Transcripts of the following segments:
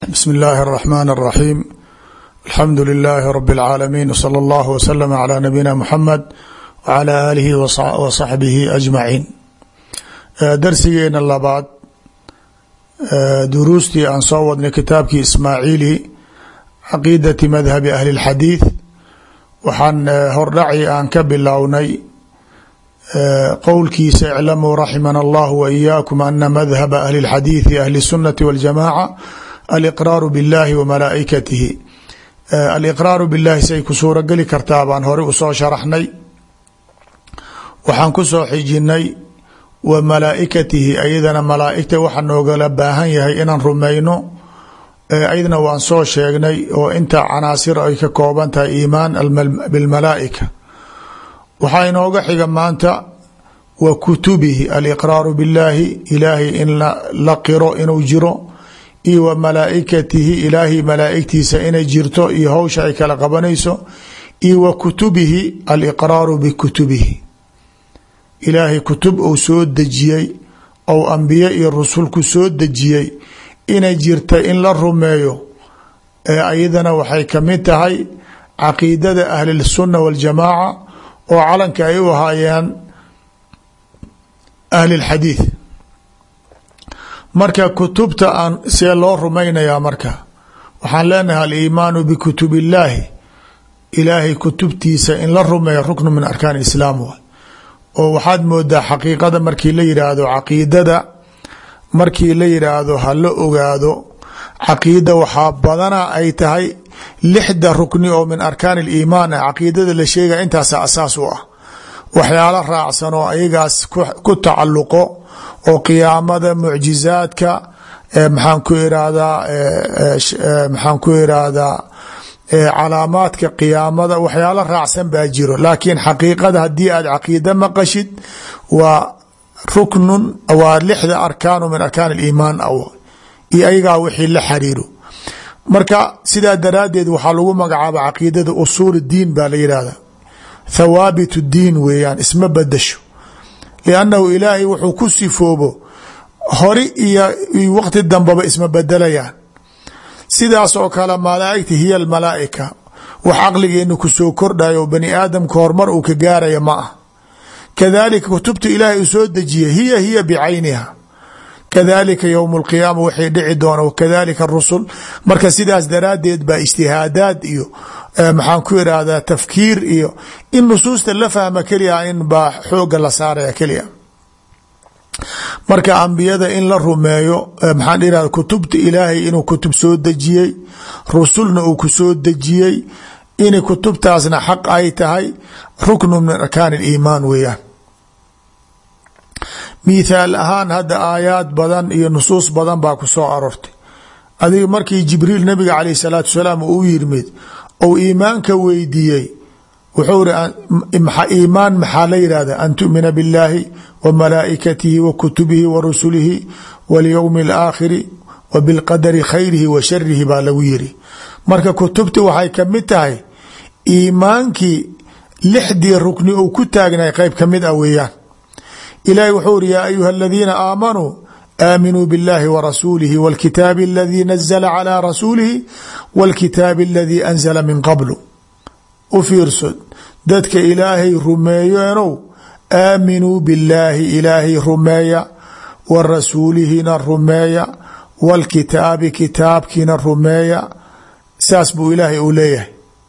bsm اllahi الرحmn الرaxيm alxamdu لilaahi rb العaalamiin wslى اllah wslm عlى nabiyina mxamed wعlى alihi wصaxbihi ajmaciin darsigeena labaad duruustii aan soo wadnay kitaabkii ismaaciili caqiidati madhabi ahli اlxadiid waxaan hordhaci aan ka bilownay qowlkiisa iclamuu raximana allah waإiyaakum ana madhaba ahli اlxadiidi ahli الsunati wاljamaca aliqraaru biاllahi wa malaaikatihi aliqraaru billahi say ku suuro geli kartaa baan horey usoo sharaxnay waxaan ku soo xijinay wa malaaikatihi ayadana malaaigta waxa noogala baahan yahay inaan rumayno ayadna waan soo sheegnay oo inta canaasir ay ka kooban tahay iimaan bilmalaaika waxaa inooga xiga maanta wa kutubihi aliqraaru biاllahi ilaahay in la qiro inuu jiro iyo wa malaaikatihi ilaahay malaaigtiisa inay jirto iyo howsha ay kala qabanayso iyo wa kutubihi aliqraaru bikutubihi ilaahay kutub uu soo dejiyey ou ambiye iyo rusulku soo dejiyey inay jirta in la rumeeyo ee ayadana waxay kamid tahay caqiidada ahlisunna waljamaaca oo calanka ay u ahaayeen ahli lxadiid marka kutubta aan see loo rumaynayaa marka waxaan leenahay aliimaanu bikutub illaahi ilaahay kutubtiisa in la rumeeya ruknu min arkaan islaam waay oo waxaad moodaa xaqiiqada markii la yidhaahdo caqiidada markii la yidhaahdo ha la ogaado caqiida waxaa badana ay tahay lixda rukni oo min arkaan aliimaan ah caqiidada la sheegaya intaasa asaas u ah waxyaalo raacsan oo ayagaas ku tacalluqo oo qiyaamada mucjizaadka maxaan ku irahdaa maxaan ku irahdaa calaamaadka qiyaamada waxyaalo raacsan baa jiro laakiin xaqiiqada haddii aad caqiida maqashid waa ruknun waa lixda arkaanu min arkaan aliimaan aw iyo ayagaa wixii la xariiro marka sidaa daraaddeed waxaa lagu magacaaba caqiidada usuul diin baa la yidhahda thawaabit diin weeyaan isma badasho liannahu ilaahay wuxuu ku sifoobo hori iyo waqti dambaba isma bedelayaan sidaas oo kale malaaigta hiya almalaaika wax caqligeena kusoo kordhayo oo bani aadamka horumar uu ka gaaraya ma ah kadalika kutubta ilaahay uu soo dejiya hiya hiya bicayniha kadalika ywm اlqiyaama waxay dhici doona wakadalika rusul marka sidaas daraaddeed baa ijtihaadaad iyo maxaan ku irahdaa tafkiir iyo in nusuusta la fahma keliya in baa xooga la saaraya keliya marka ambiyada in la rumeeyo maxaan irahda kutubta ilaahay inuu kutub soo dejiyey rusulna uu ku soo dejiyey in kutubtaasna xaq ay tahay ruknu min arkaan اliimaan weeyaan mithaal ahaan hadda aayaad badan iyo nusuus badan baa ku soo arortay adiga markii jibriil nabiga caleyh salaatu salaam uu yimid ou iimaanka weydiiyey wuxuu iri iimaan maxaa la yidhahda an tu'mina biاllaahi wa malaa'ikatihi wa kutubihi wa rusulihi walyowmi alaakhiri wa bilqadari khayrihi wa sharihi baa lagu yiri marka kutubti waxay kamid tahay iimaankii lixdii rukni uu ku taagnay qeyb kamid ah weeyaan ilahi wuxuu iri yaa ayuha aladiina aamanuu aaminuu biاllahi wa rasuulihi wاlkitaabi aladii nazla calى rasuulihi wاlkitaabi aladii anzla min qablu u fiirso dadka ilaahay rumeeyeenow aaminuu billaahi ilaahay rumeeya wa rasuulihina rumeeya wاlkitaabi kitaabkiina rumeeya saas buu ilaahay uu leeyahay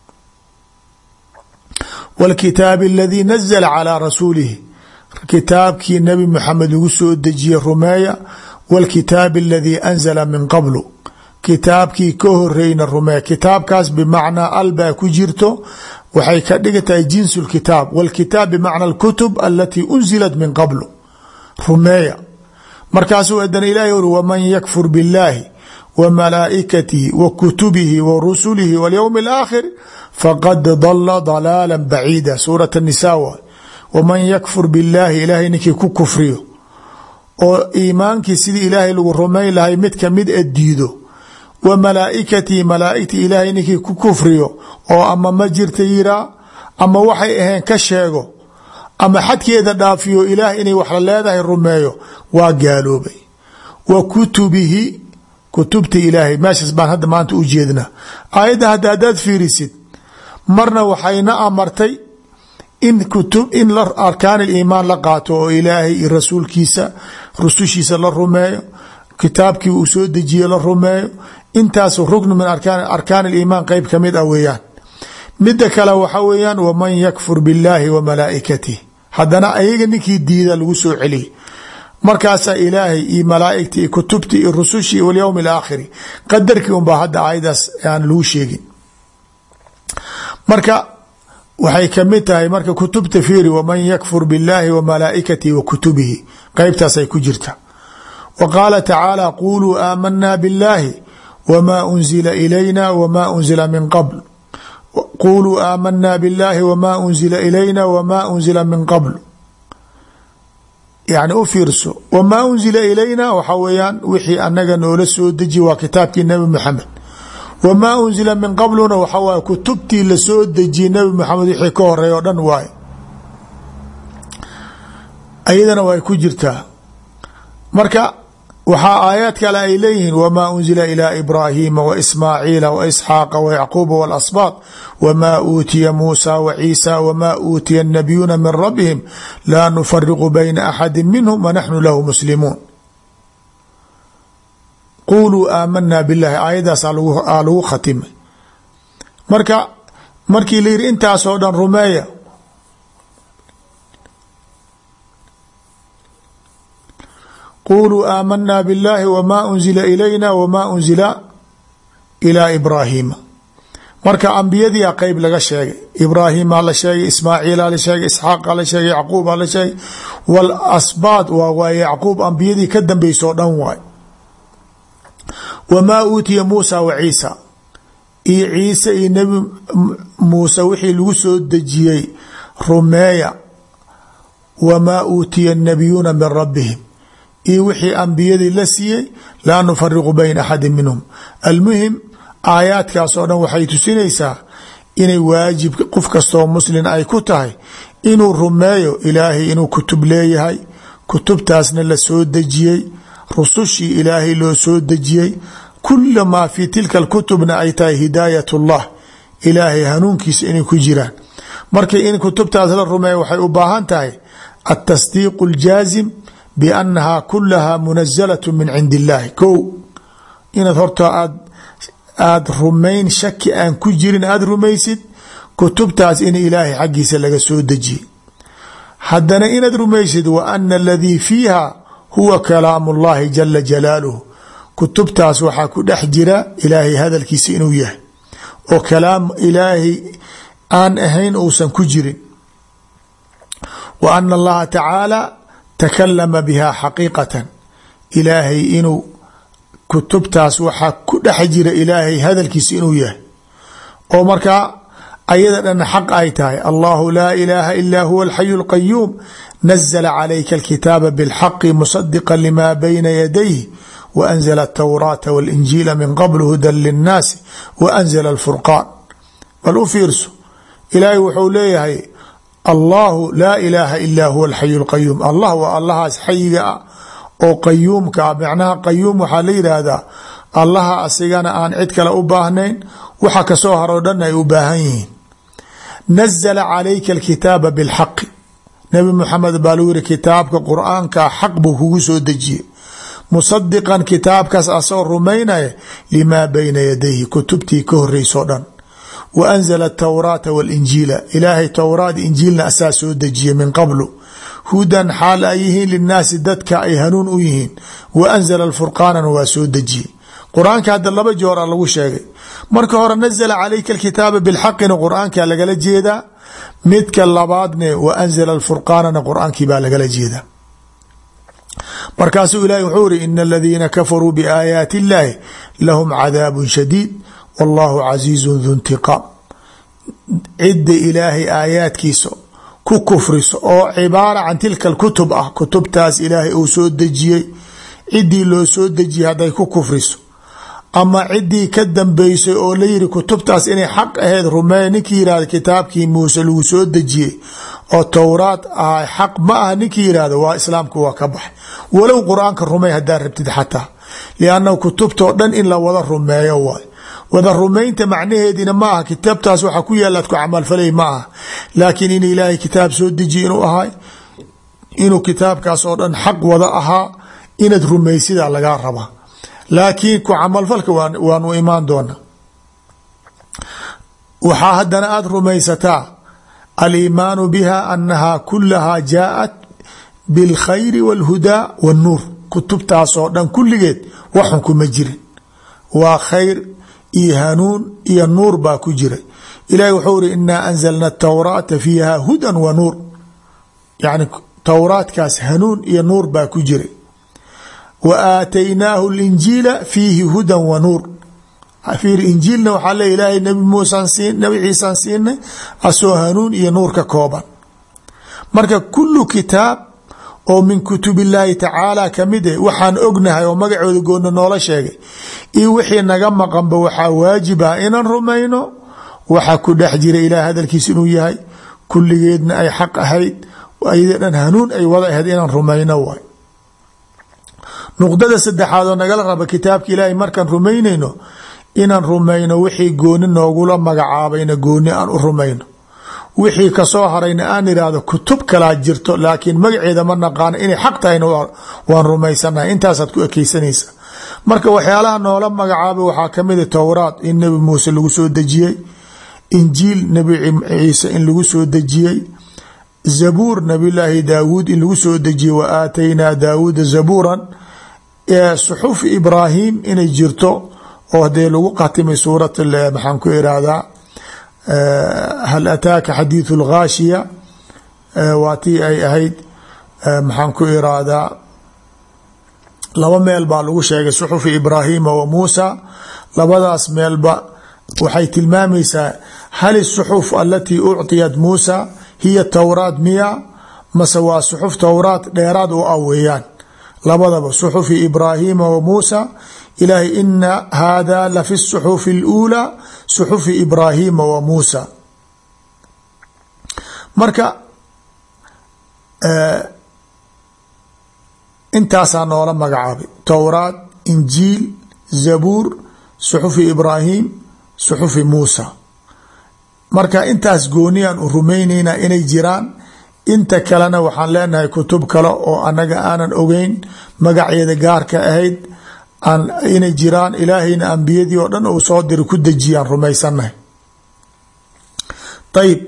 wاlkitaabi aladii nazla calى rasuulihi kitaabkii nabi maxamed lagu soo dejiye rumeeya wاlkitaabi aladii anzala min qablu kitaabkii ka horeyna rumeeya kitaabkaas bimacnaa al baa ku jirto waxay ka dhigan tahay jinsu lkitaab wاlkitaab bimacna اlkutub alatii unzilat min qablu rumeeya markaasuu adana ilahi uri waman yakfur biاllaahi wa malaa'ikatihi wa kutubihi wa rusulihi wاlyowmi اlaakhir faqad dala dalaala baciida suurat الnisa waay waman yakfur billaahi ilaahay ninkii ku kufriyo oo iimaankii sidii ilaahay lagu rumayn lahay mid kamid a diido wa malaaikatii malaaigtii ilaahay ninkii ku kufriyo oo ama ma jirta yiraa ama waxay ahayn ka sheego ama xadkeeda dhaafiyo ilaah inay wax la leedahay rumeeyo waa gaaloobay wa kutubihi kutubta ilaahay meeshaas baan hadda maanta u jeednaa aayadda hadda haddaad fiirisid marna waxayna amartay in kutub in arkaan aliimaan la qaato oo ilaahay iyo rasuulkiisa rusushiisa la rumeeyo kitaabkii uu soo dejiye la rumeeyo intaas ruknu min arkaan aliimaan qeyb ka mid ah weeyaan midda kale waxa weeyaan waman yakfur billaahi wa malaa'ikatih haddana ayaga ninkii diida lagu soo celiyay markaasaa ilaahay iyo malaaigta iyo kutubti iyo rusushii walyowm alaakhiri qadarkii unbaa hadda aayadaas aan lagu sheegin marka waxay kamid tahay marka kutubta fiiri waman yakfur billaahi wa malaaikatihi wa kutubihi qeybtaasay ku jirta wa qaala tacaala quluu aamanaa billaahi wma unzila ilayna wma unzila min qabl quluu aamanaa billaahi wma unzila ilayna wma unzila min qabl yani u fiirso wmaa unzila ilayna waxa weeyaan wixii anaga noola soo deji waa kitaabkii nabi maxamed wamaa unzila min qabluna waxa waay kutubtii lasoo dejiyey nabi maxamed wixii ka horeey o dhan waay ayadana way ku jirtaa marka waxaa aayaad kale ay leeyihiin wma unzila ilى ibraahiima waismaaciila waisxaaqa wayacquuba walasbaad wma uutiya muusa waciisa wma uutiya الnabiyuuna min rabihim laa nufariqu bayna axadi minhm wanaxnu lahu muslimuun quluu aamanaa bilahi aayadaas aa lagu khatimay marka markii la yihi intaasoo dhan rumeeya quluu aamanaa biاllahi wma unzila ilayna wma unzila ilى ibraahiima marka ambiyadiia qeyb laga sheegay ibraahimaa la sheegay ismaaciila la sheegay isxaaqa la sheegay yacquuba la sheegay walasbaad waa waay yacquub ambiyadii ka dambeysoo dhan waay wamaa uutiya muusa wa ciisa iyo ciise iyo nebi muuse wixii lagu soo dejiyey rumeeya wamaa uutiya الnabiyuuna min rabihim iyo wixii ambiyadii la siiyey laa nufariqu bayna axadi minhum almuhim aayaadkaas oo dhan waxay tusinaysaa inay waajib qof kastoo muslin ay ku tahay inuu rumeeyo ilaahay inuu kutub leeyahay kutubtaasna la soo dejiyey rusushii ilaahay loo soo dejiyey kula maa fii tilka kutubna ay tahay hidaayat اllah ilaahay hanuunkiisa inay ku jiraan marka in kutubtaas la rumeeyo waxay u baahan tahay atasdiiq اljaazim banaha kulaha munazalaة min cindi اllahi ko inaad horta aad aada rumayn shaki aan ku jirin aada rumaysid kutubtaas in ilaahay xaggiisa laga soo dejiyey haddana inaad rumaysid wa ana aladii fiiha huwa kalaamu اllahi jala jalaaluhu kutubtaas waxaa ku dhex jira ilaahay hadalkiisa inuu yahay oo kalaam ilaahay aan ahayn uusan ku jirin wa ana allaha tacaala takalama biha xaqiiqatan ilaahay inuu kutubtaas waxaa ku dhex jira ilaahay hadalkiisa inuu yahay oo markaa ayada dhan xaq ay tahay allahu laa ilaaha ila huwa alxayu اlqayuum nazla calayka alkitaaba biاlxaqi musadiqa lima bayna yadayh waanzla atawraata waاlinjiila min qabl hudan linnaasi waanzla alfurqaan bal u fiirso ilaahay wuxuu leeyahay allahu laa ilaaha ila huwa alxayu اlqayuum allah waa allahaas xayiga ah oo qayuumka ah macnaha qayuum waxaa la yidhaahdaa allaha asigana aan cid kale u baahnayn waxa kasoo haroo dhan ay u baahan yihiin nazla calayka alkitaaba bilxaqi nabi muxamed baa lagu yihi kitaabka qur-aanka xaq buu kugu soo dejiyey musadiqan kitaabkaas asoo rumaynaya limaa bayna yadayhi kutubtii ka horeysoo dhan wa anzala atawraata walinjiila ilaahay towraat injiilna asaa soo dejiyey min qablu hudan xaal ay yihiin linaasi dadka ay hanuun u yihiin wa anzala alfurqaanana waa soo dejiyey qur-aanka hadda laba joora lagu sheegay marka hore nazla calayka alkitaaba bilxaqina qur-aanka lagala jeedaa midka labaadne wa anzala alfurqaanana qur-aankii baa lagala jeedaa markaasuu ilahi wuxuu iri ina aladiina kafaruu biaayaati illahi lahum cadaabun shadiid wallahu casiizun du ntiqaam cidda ilaahay aayaadkiisa ku kufriso oo cibaara can tilka kutub ah kutubtaas ilaahay uu soo dejiyey ciddii loo soo dejiyey hadday ku kufriso ama ciddii ka dambeysay oo la yiri kutubtaas inay xaq ahayd rumeeya ninkii yihahda kitaabkii muuse lagu soo dejiyey oo towraad ah xaq ma aha ninkii yihahdo waa islaamku waa ka baxay walow qur-aanka rumey haddaa rabtid xataa liannahu kutubtao dhan in la wada rumeeyo waay wada rumaynta macnaheedina ma aha kitaabtaas waxa ku yaalaad ku camalfalay ma aha laakiin in ilaahay kitaab soo dejiye inuu ahay inuu kitaabkaas oo dhan xaq wada ahaa inaad rumaysidaa lagaa rabaa laakiin ku camalfalka waanu imaan doona waxaa haddana aada rumaysataa aliimaanu biha anaha kulahaa jaaءat biاlkhayri wاlhudaa wاnnuur kutubtaasoo dhan kulligeed waxun kuma jirin waa khayr iyo hanuun iyo nuur baa ku jira ilahi wuxuu iri inaa anzalna الtawraata fiiha hudan wa nuur yani towraadkaas hanuun iyo nuur baa ku jiray wa aataynaahu اlinjiila fiihi hudan wa nuur fiir injiilna waxaa le ilaahay nabi muusan siin nabi ciisaan siinay asoo hanuun iyo nuur ka kooban marka kulu kitaab oo min kutub illaahi tacaala kamid eh waxaan ognahay oo magacooda goonna noola sheegay iyo wixii naga maqanba waxaa waajib ah inaan rumayno waxa ku dhex jira ilaah hadalkiis inuu yahay kulligeedna ay xaq ahayd ayada dhan hanuun ay wada ahayd inaan rumayno waay nuqdada saddexaad oo nagala raba kitaabka ilaahay markaan rumaynayno inaan rumayno wixii gooni noogula magacaabayna gooni aan u rumayno wixii kasoo harayna aan irahdo kutub kalaa jirto laakiin magaceeda ma naqaano inay xaq tahayna waan rumaysanahay intaasaad ku ekeysanaysa marka waxyaalaha noola magacaabay waxaa kamida towraat in nebi muuse lagu soo dejiyey injiil nebi ciise in lagu soo dejiyey zabuur nabilaahi daawuud in lagu soo dejiyey wa aataynaa daawuuda zabuuran suxuf ibraahim inay jirto oo hadee lagu qatimay suurat maxaan ku irahdaa hal ataaka xadiiثu اlghaashiya waa tii ay ahayd maxaan ku irahdaa laba meel baa lagu sheegay suxufi ibraahima wa muusa labadaas meelba waxay tilmaamaysaa hal الsuxuf alatii ucطiyat muusa hiya towraat miya mase waa suxuf towraat dheeraad u ah weeyaan labadaba suxufi ibraahima wa muusa ilaahay ina hada lafi الsuxufi اlأulى suxufi ibraahima wa muusa marka intaasaa noola magacaabay towraat injiil zabuur suxufi ibraahim suxufi muusa marka intaas gooniyaan u rumayneynaa inay jiraan inta kalena waxaan leenahay kutub kale oo anaga aanan ogeyn magaceeda gaarka ahayd inay jiraan ilaahayna ambiyadii oo dhan uu soo dira ku dejiyaan rumaysanahay ayib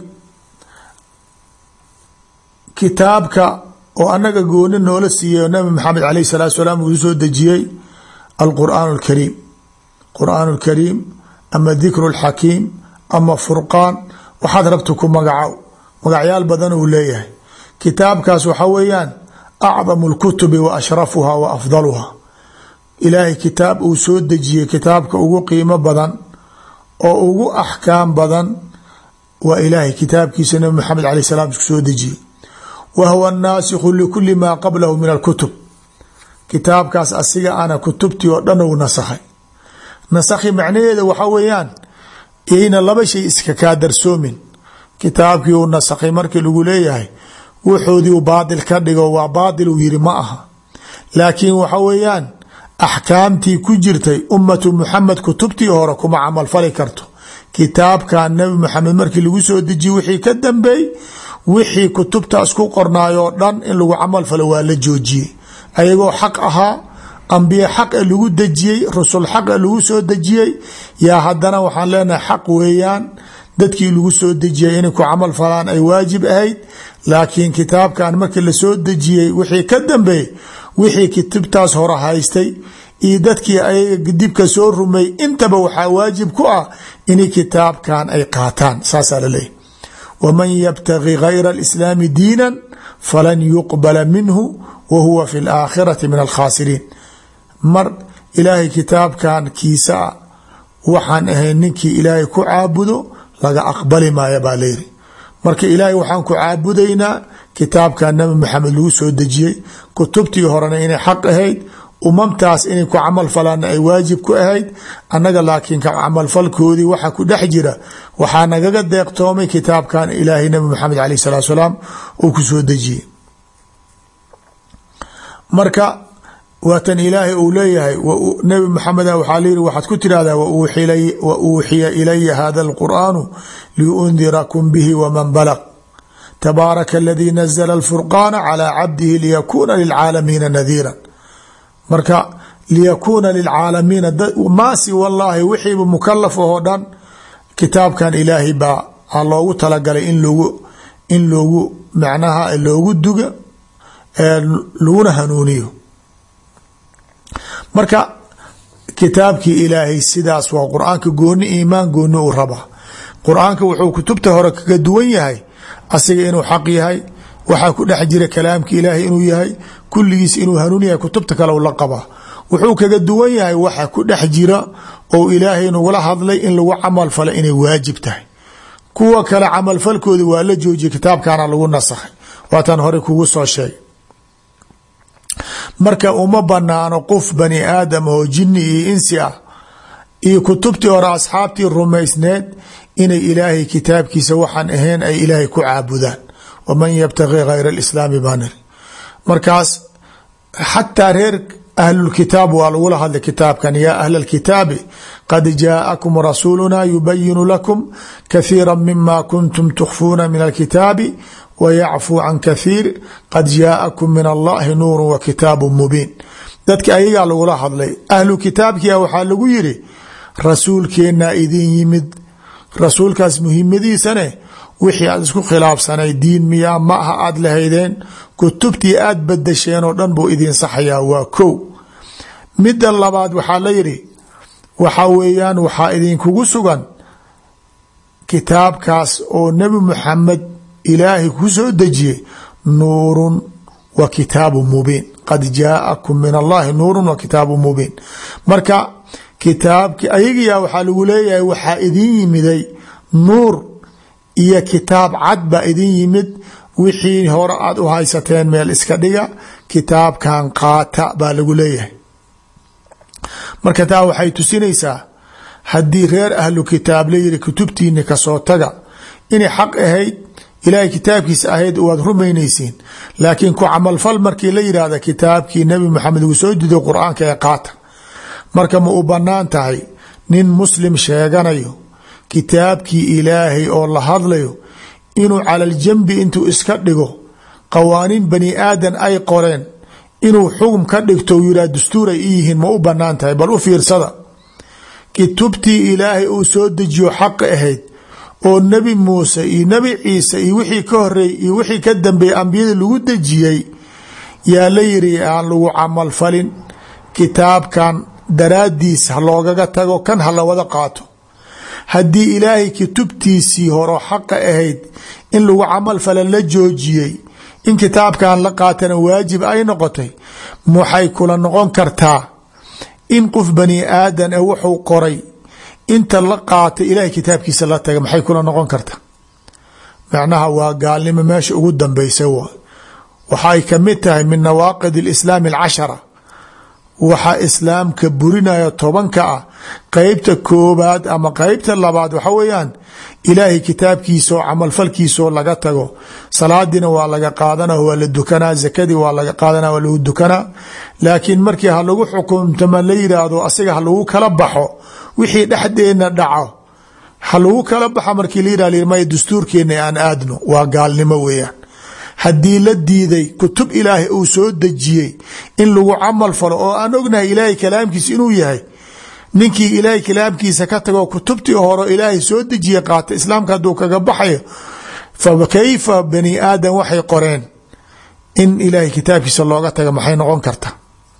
kitaabka oo anaga gooni noola siiyey oo nabi maxamed alayh salaatu salaam uu soo dejiyey alqur'aan اlkariim qur'aan اlkariim ama dikru اlxakiim ama furqaan waxaad rabta ku magacow magacyaal badan uu leeyahay kitaabkaas waxa weeyaan acdamu اlkutubi wa ashrafuha wa afdaluha ilaahay kitaab uu soo dejiyey kitaabka ugu qiimo badan oo ugu axkaam badan waa ilaahay kitaabkiisa nabi maxamed alay salam isku soo dejiyey wa huwa naasikhu likuli maa qablahu min alkutub kitaabkaas asiga ana kutubtii oo dhan uu nasakhay nasakhi macnaheeda waxa weeyaan yayna laba shay iska kaa darsoomin kitaabkii uu nasakhay markii lagu leeyahay wuxoodii u baadil ka dhigo waa baadil uu yiri ma aha laakiin waxa weeyaan axkaamtii ku jirtay ummatu muxamed kutubtii hore kuma camalfali karto kitaabkan nabi maxamed markii lagu soo dejiye wixii ka dambeey wixii kutubtaas ku qornaayoo dhan in lagu camal falo waa la joojiyey ayagoo xaq ahaa ambiye xaqa lagu dejiyey rusul xaqa lagu soo dejiyey yaa haddana waxaan leenahay xaq weeyaan dadkii lagu soo dejiyey inay ku camal falaan ay waajib ahayd laakiin kitaabkan markii lasoo dejiyey wixii ka dambeey wixii kitibtaas hore haystay iyo dadkii ayaga dibka soo rumey intaba waxaa waajib ku ah inay kitaabkan ay qaataan saasaa laleeyahy waman yabtagi gayra alislaami diinan falan yuqbala minhu wa huwa fi laakhirati min alkhaasiriin mar ilaahay kitaabkan kiisa waxaan ahayn ninkii ilaahay ku caabudo laga aqbali maayo baa layiri marka ilaahay waxaan ku caabudaynaa kitaabkan nabi maxamed lagu soo dejiyey kutubtii horena inay xaq ahayd umamtaas inay ku camal falaana ay waajib ku ahayd annaga laakiin ka camalfalkoodii waxa ku dhex jira waxaa nagaga deeqtoomay kitaabkan ilaahay nabi maxamed aleyh salatu salaam uu ku soo dejiyey marka waatan ilaahay uu leeyahay nabi maxameda waxaa layihi waxaad ku tirahdaa wa uuxiya ilaya hada alqur'aanu liundirakum bihi waman balaq tabaaraka aladii nazla alfurqaana calaa cabdihi liyakuuna lilcaalamiina nadiira marka liyakuuna lilcaalamiina maasi wallaahi wixiiba mukalaf oo dhan kitaabkan ilaahay baa a loogu talagalay in logu in loogu macnaha loogu duga laguna hanuuniyo marka kitaabkii ilaahay sidaas waa qur-aanka gooni iimaan gooni u rabaa qur-aanka wuxuu kutubta hore kaga duwan yahay asiga inuu xaq yahay waxaa ku dhex jira kalaamka ilaahay inuu yahay kulligiis inuu hanuun yahay kutubta kale la qabaa wuxuu kaga duwan yahay waxa ku dhex jira oo ilaahay nagula hadlay in lagu camal falo inay waajib tahay kuwa kale camalfalkooda waa la joojiyay kitaabkana lagu nasakhay waataan hore kugu soo sheegay marka uma banaano qof bani aadam oo jini iyo insi ah iyo kutubtii hore asxaabtii rumaysneed inay ilaahay kitaabkiisa waxaan ahayn ay ilaahay ku caabudaan waman yabtagi hayra alislaami banir markaas xataa reer ahlulkitaab waa lagula hadlay kitaabkan yaa ahla alkitaabi qad jaa'akum rasuuluna yubayinu lakum kathiira mima kuntum tukhfuuna min alkitaabi wayacfuu can kathiir qad jaa'akum min allahi nuuru wa kitaabu mubiin dadka ayagaa lagula hadlay ahlu kitaabkia waxaa lagu yiri rasuulkeennaa idin yimid rasuulkaas muhimadiisane wixii aad isku khilaafsanay diin miyaa ma aha aada lahaydeen kutubtii aada badasheen oo dhan buu idin saxayaa waa kow midda labaad waxaa la yidhi waxaa weeyaan waxaa idinkugu sugan kitaabkaas oo nebi muxamed ilaahay ku soo dejiyey nuurun wa kitaabu mubiin qad jaa'akum min allahi nuurun wa kitaabu mubiin marka kitaabki ayagiyaa waxaa lagu leeyahay waxaa idin yimiday nuur iyo kitaab cad baa idin yimid wixii hore aad u haysateen meel iska dhiga kitaabkan qaata baa lagu leeyahay marka taa waxay tusinaysaa haddii reer ahlu kitaab la yiri kutubtiini kasoo taga inay xaq ahayd ilaahay kitaabkiisa ahayd waad rumaynaysiin laakiin ku camalfal markii la yidhaahda kitaabkii nebi maxamed uu soo diday qur-aanka ee qaata marka ma u bannaan tahay nin muslim sheeganayo kitaabkii ilaahay oo la hadlayo inuu calaljambi intuu iska dhigo qawaaniin bani aadan ay qoreen inuu xugum ka dhigto yidhah dastuur ay i yihiin ma u bannaan tahay bal u fiirsada kutubtii ilaahay uu soo dejiyo xaqa ahayd oo nebi muuse iyo nebi ciise iyo wixii ka horeeyey iyo wixii ka dambeeyey ambiyada lagu dejiyey yaa la yiri aan lagu camalfalin kitaabkan daraaddiis ha loogaga tago kan ha la wada qaato haddii ilaahay kutubtiisii horo xaqa ahayd in lagu camal fala la joojiyey in kitaabkan la qaatana waajib ay noqotay maxay kula noqon kartaa in qof bani aadan e wuxuu qoray inta la qaata ilaahay kitaabkiisa la taga maxay kula noqon kartaa macnaha waa gaalnimo meesha ugu dambeysa w waxay kamid tahay min nawaaqid alislaami alcashara waxaa islaamka burinaya tobanka ah qeybta koobaad ama qeybta labaad waxa weeyaan ilaahay kitaabkiisaoo camalfalkiisaoo laga tago salaadiina waa laga qaadana waa la dukanaa zakadii waa laga qaadana waa lagu dukanaa laakiin markii ha lagu xukumtama la yidhaahdo asiga ha lagu kala baxo wixii dhexdeena dhaco ha lagu kala baxo markii la yidhah may dastuurkeena aan aadno waa gaalnimo weeyaan haddii la diiday kutub ilaahay uu soo dejiyey in lagu camal falo oo aan ognahay ilaahay kalaamkiisa inuu yahay ninkii ilaahay kalaamkiisa ka tago kutubtii hore ilaahay soo dejiye qaata islaamka hadduu kaga baxayo fa kayfa bani aadam waxay qoreen in ilaahay kitaabkiisa looga taga maxay noqon karta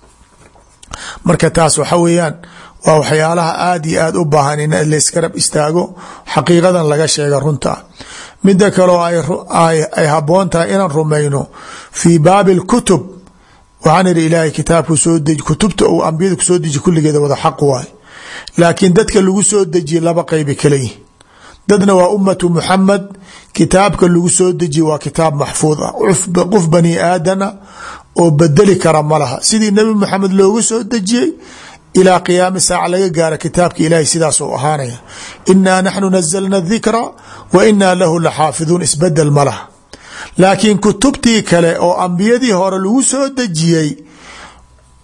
marka taas waxa weeyaan waa waxyaalaha aada iyo aada u baahan in layskarab istaago xaqiiqadan laga sheega runta mida kaleo ay haboon tahay inaan rumayno fii baabi اlkutub waxaan ihi ilaahay kitaabku soo deji kutubta uu ambiyada kusoo deji kulligeeda wada xaq waay laakiin dadka lagu soo dejiye laba qeyba kala yihin dadna waa ummatu muxamed kitaabka lagu soo dejiye waa kitaab maxfuud ah qof bani aadana oo bedeli kara ma laha sidii nebi maxamed loogu soo dejiyey ilaa qiyaami saaca laga gaara kitaabka ilaahay sidaas u ahaanaya inaa naxnu nazalna dikra wa inaa lahu laxaafiduun isbedel ma laha laakiin kutubtii kale oo ambiyadii hore lagu soo dejiyey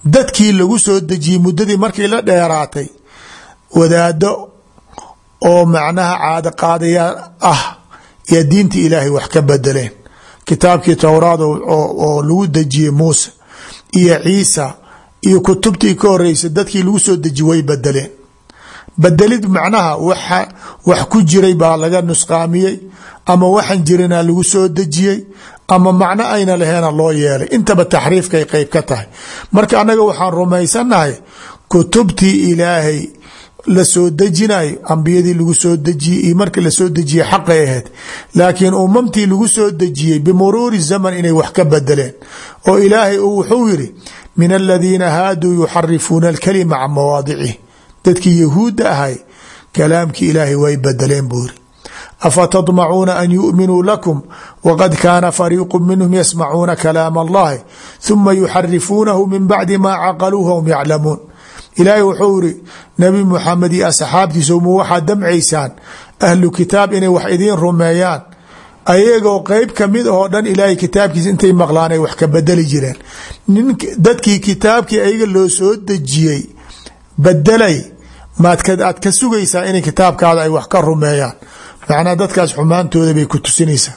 dadkii lagu soo dejiyey muddadii markii la dheeraatay wadaado oo macnaha caado qaadayaa ah yaa diinta ilaahay wax ka bedeleen kitaabkii towraad oo lagu dejiyey muuse iyo ciisa iyo kutubtii ka horeysa dadkii lagu soo deji way bedeleen bedelid macnaha waxa wax ku jiray baa laga nusqaamiyey ama waxan jirina lagu soo dejiyey ama macno ayna laheena loo yeelay intaba taxriifkay qeyb ka tahay marka annaga waxaan rumaysannahay kutubtii ilaahay la soo dejinayo ambiyadii lagu soo dejiyey iyo markii lasoo dejiyey xaqay ahayd laakiin umamtii lagu soo dejiyey bimuruuri zaman inay wax ka bedeleen oo ilaahay uu wuxuu yiri min aladiina haaduu yuxarifuuna alkalima can mawaadicih dadkii yahuudda ahay kalaamkii ilaahay way bedeleen buu yiri afatadmacuuna an yu'minuu lakum waqad kaana fariiqu minhum yasmacuuna kalaam allahi huma yuxarifuunahu min bacdi maa caqaluuha hum yaclamuun ilaahay wuxuu iri nabi muxamed iyo asxaabtiisa mu waxaad damcaysaan ahlu kitaab inay wax idiin rumeeyaan ayagoo qeyb kamid ahoo dhan ilaahay kitaabkiisa intay maqlaan ay wax ka bedeli jireen dadkii kitaabkii ayaga loo soo dejiyey bedelay maad aad ka sugaysaa inay kitaabkaada ay wax ka rumeeyaan macnaa dadkaas xumaantooda bay ku tusinaysaa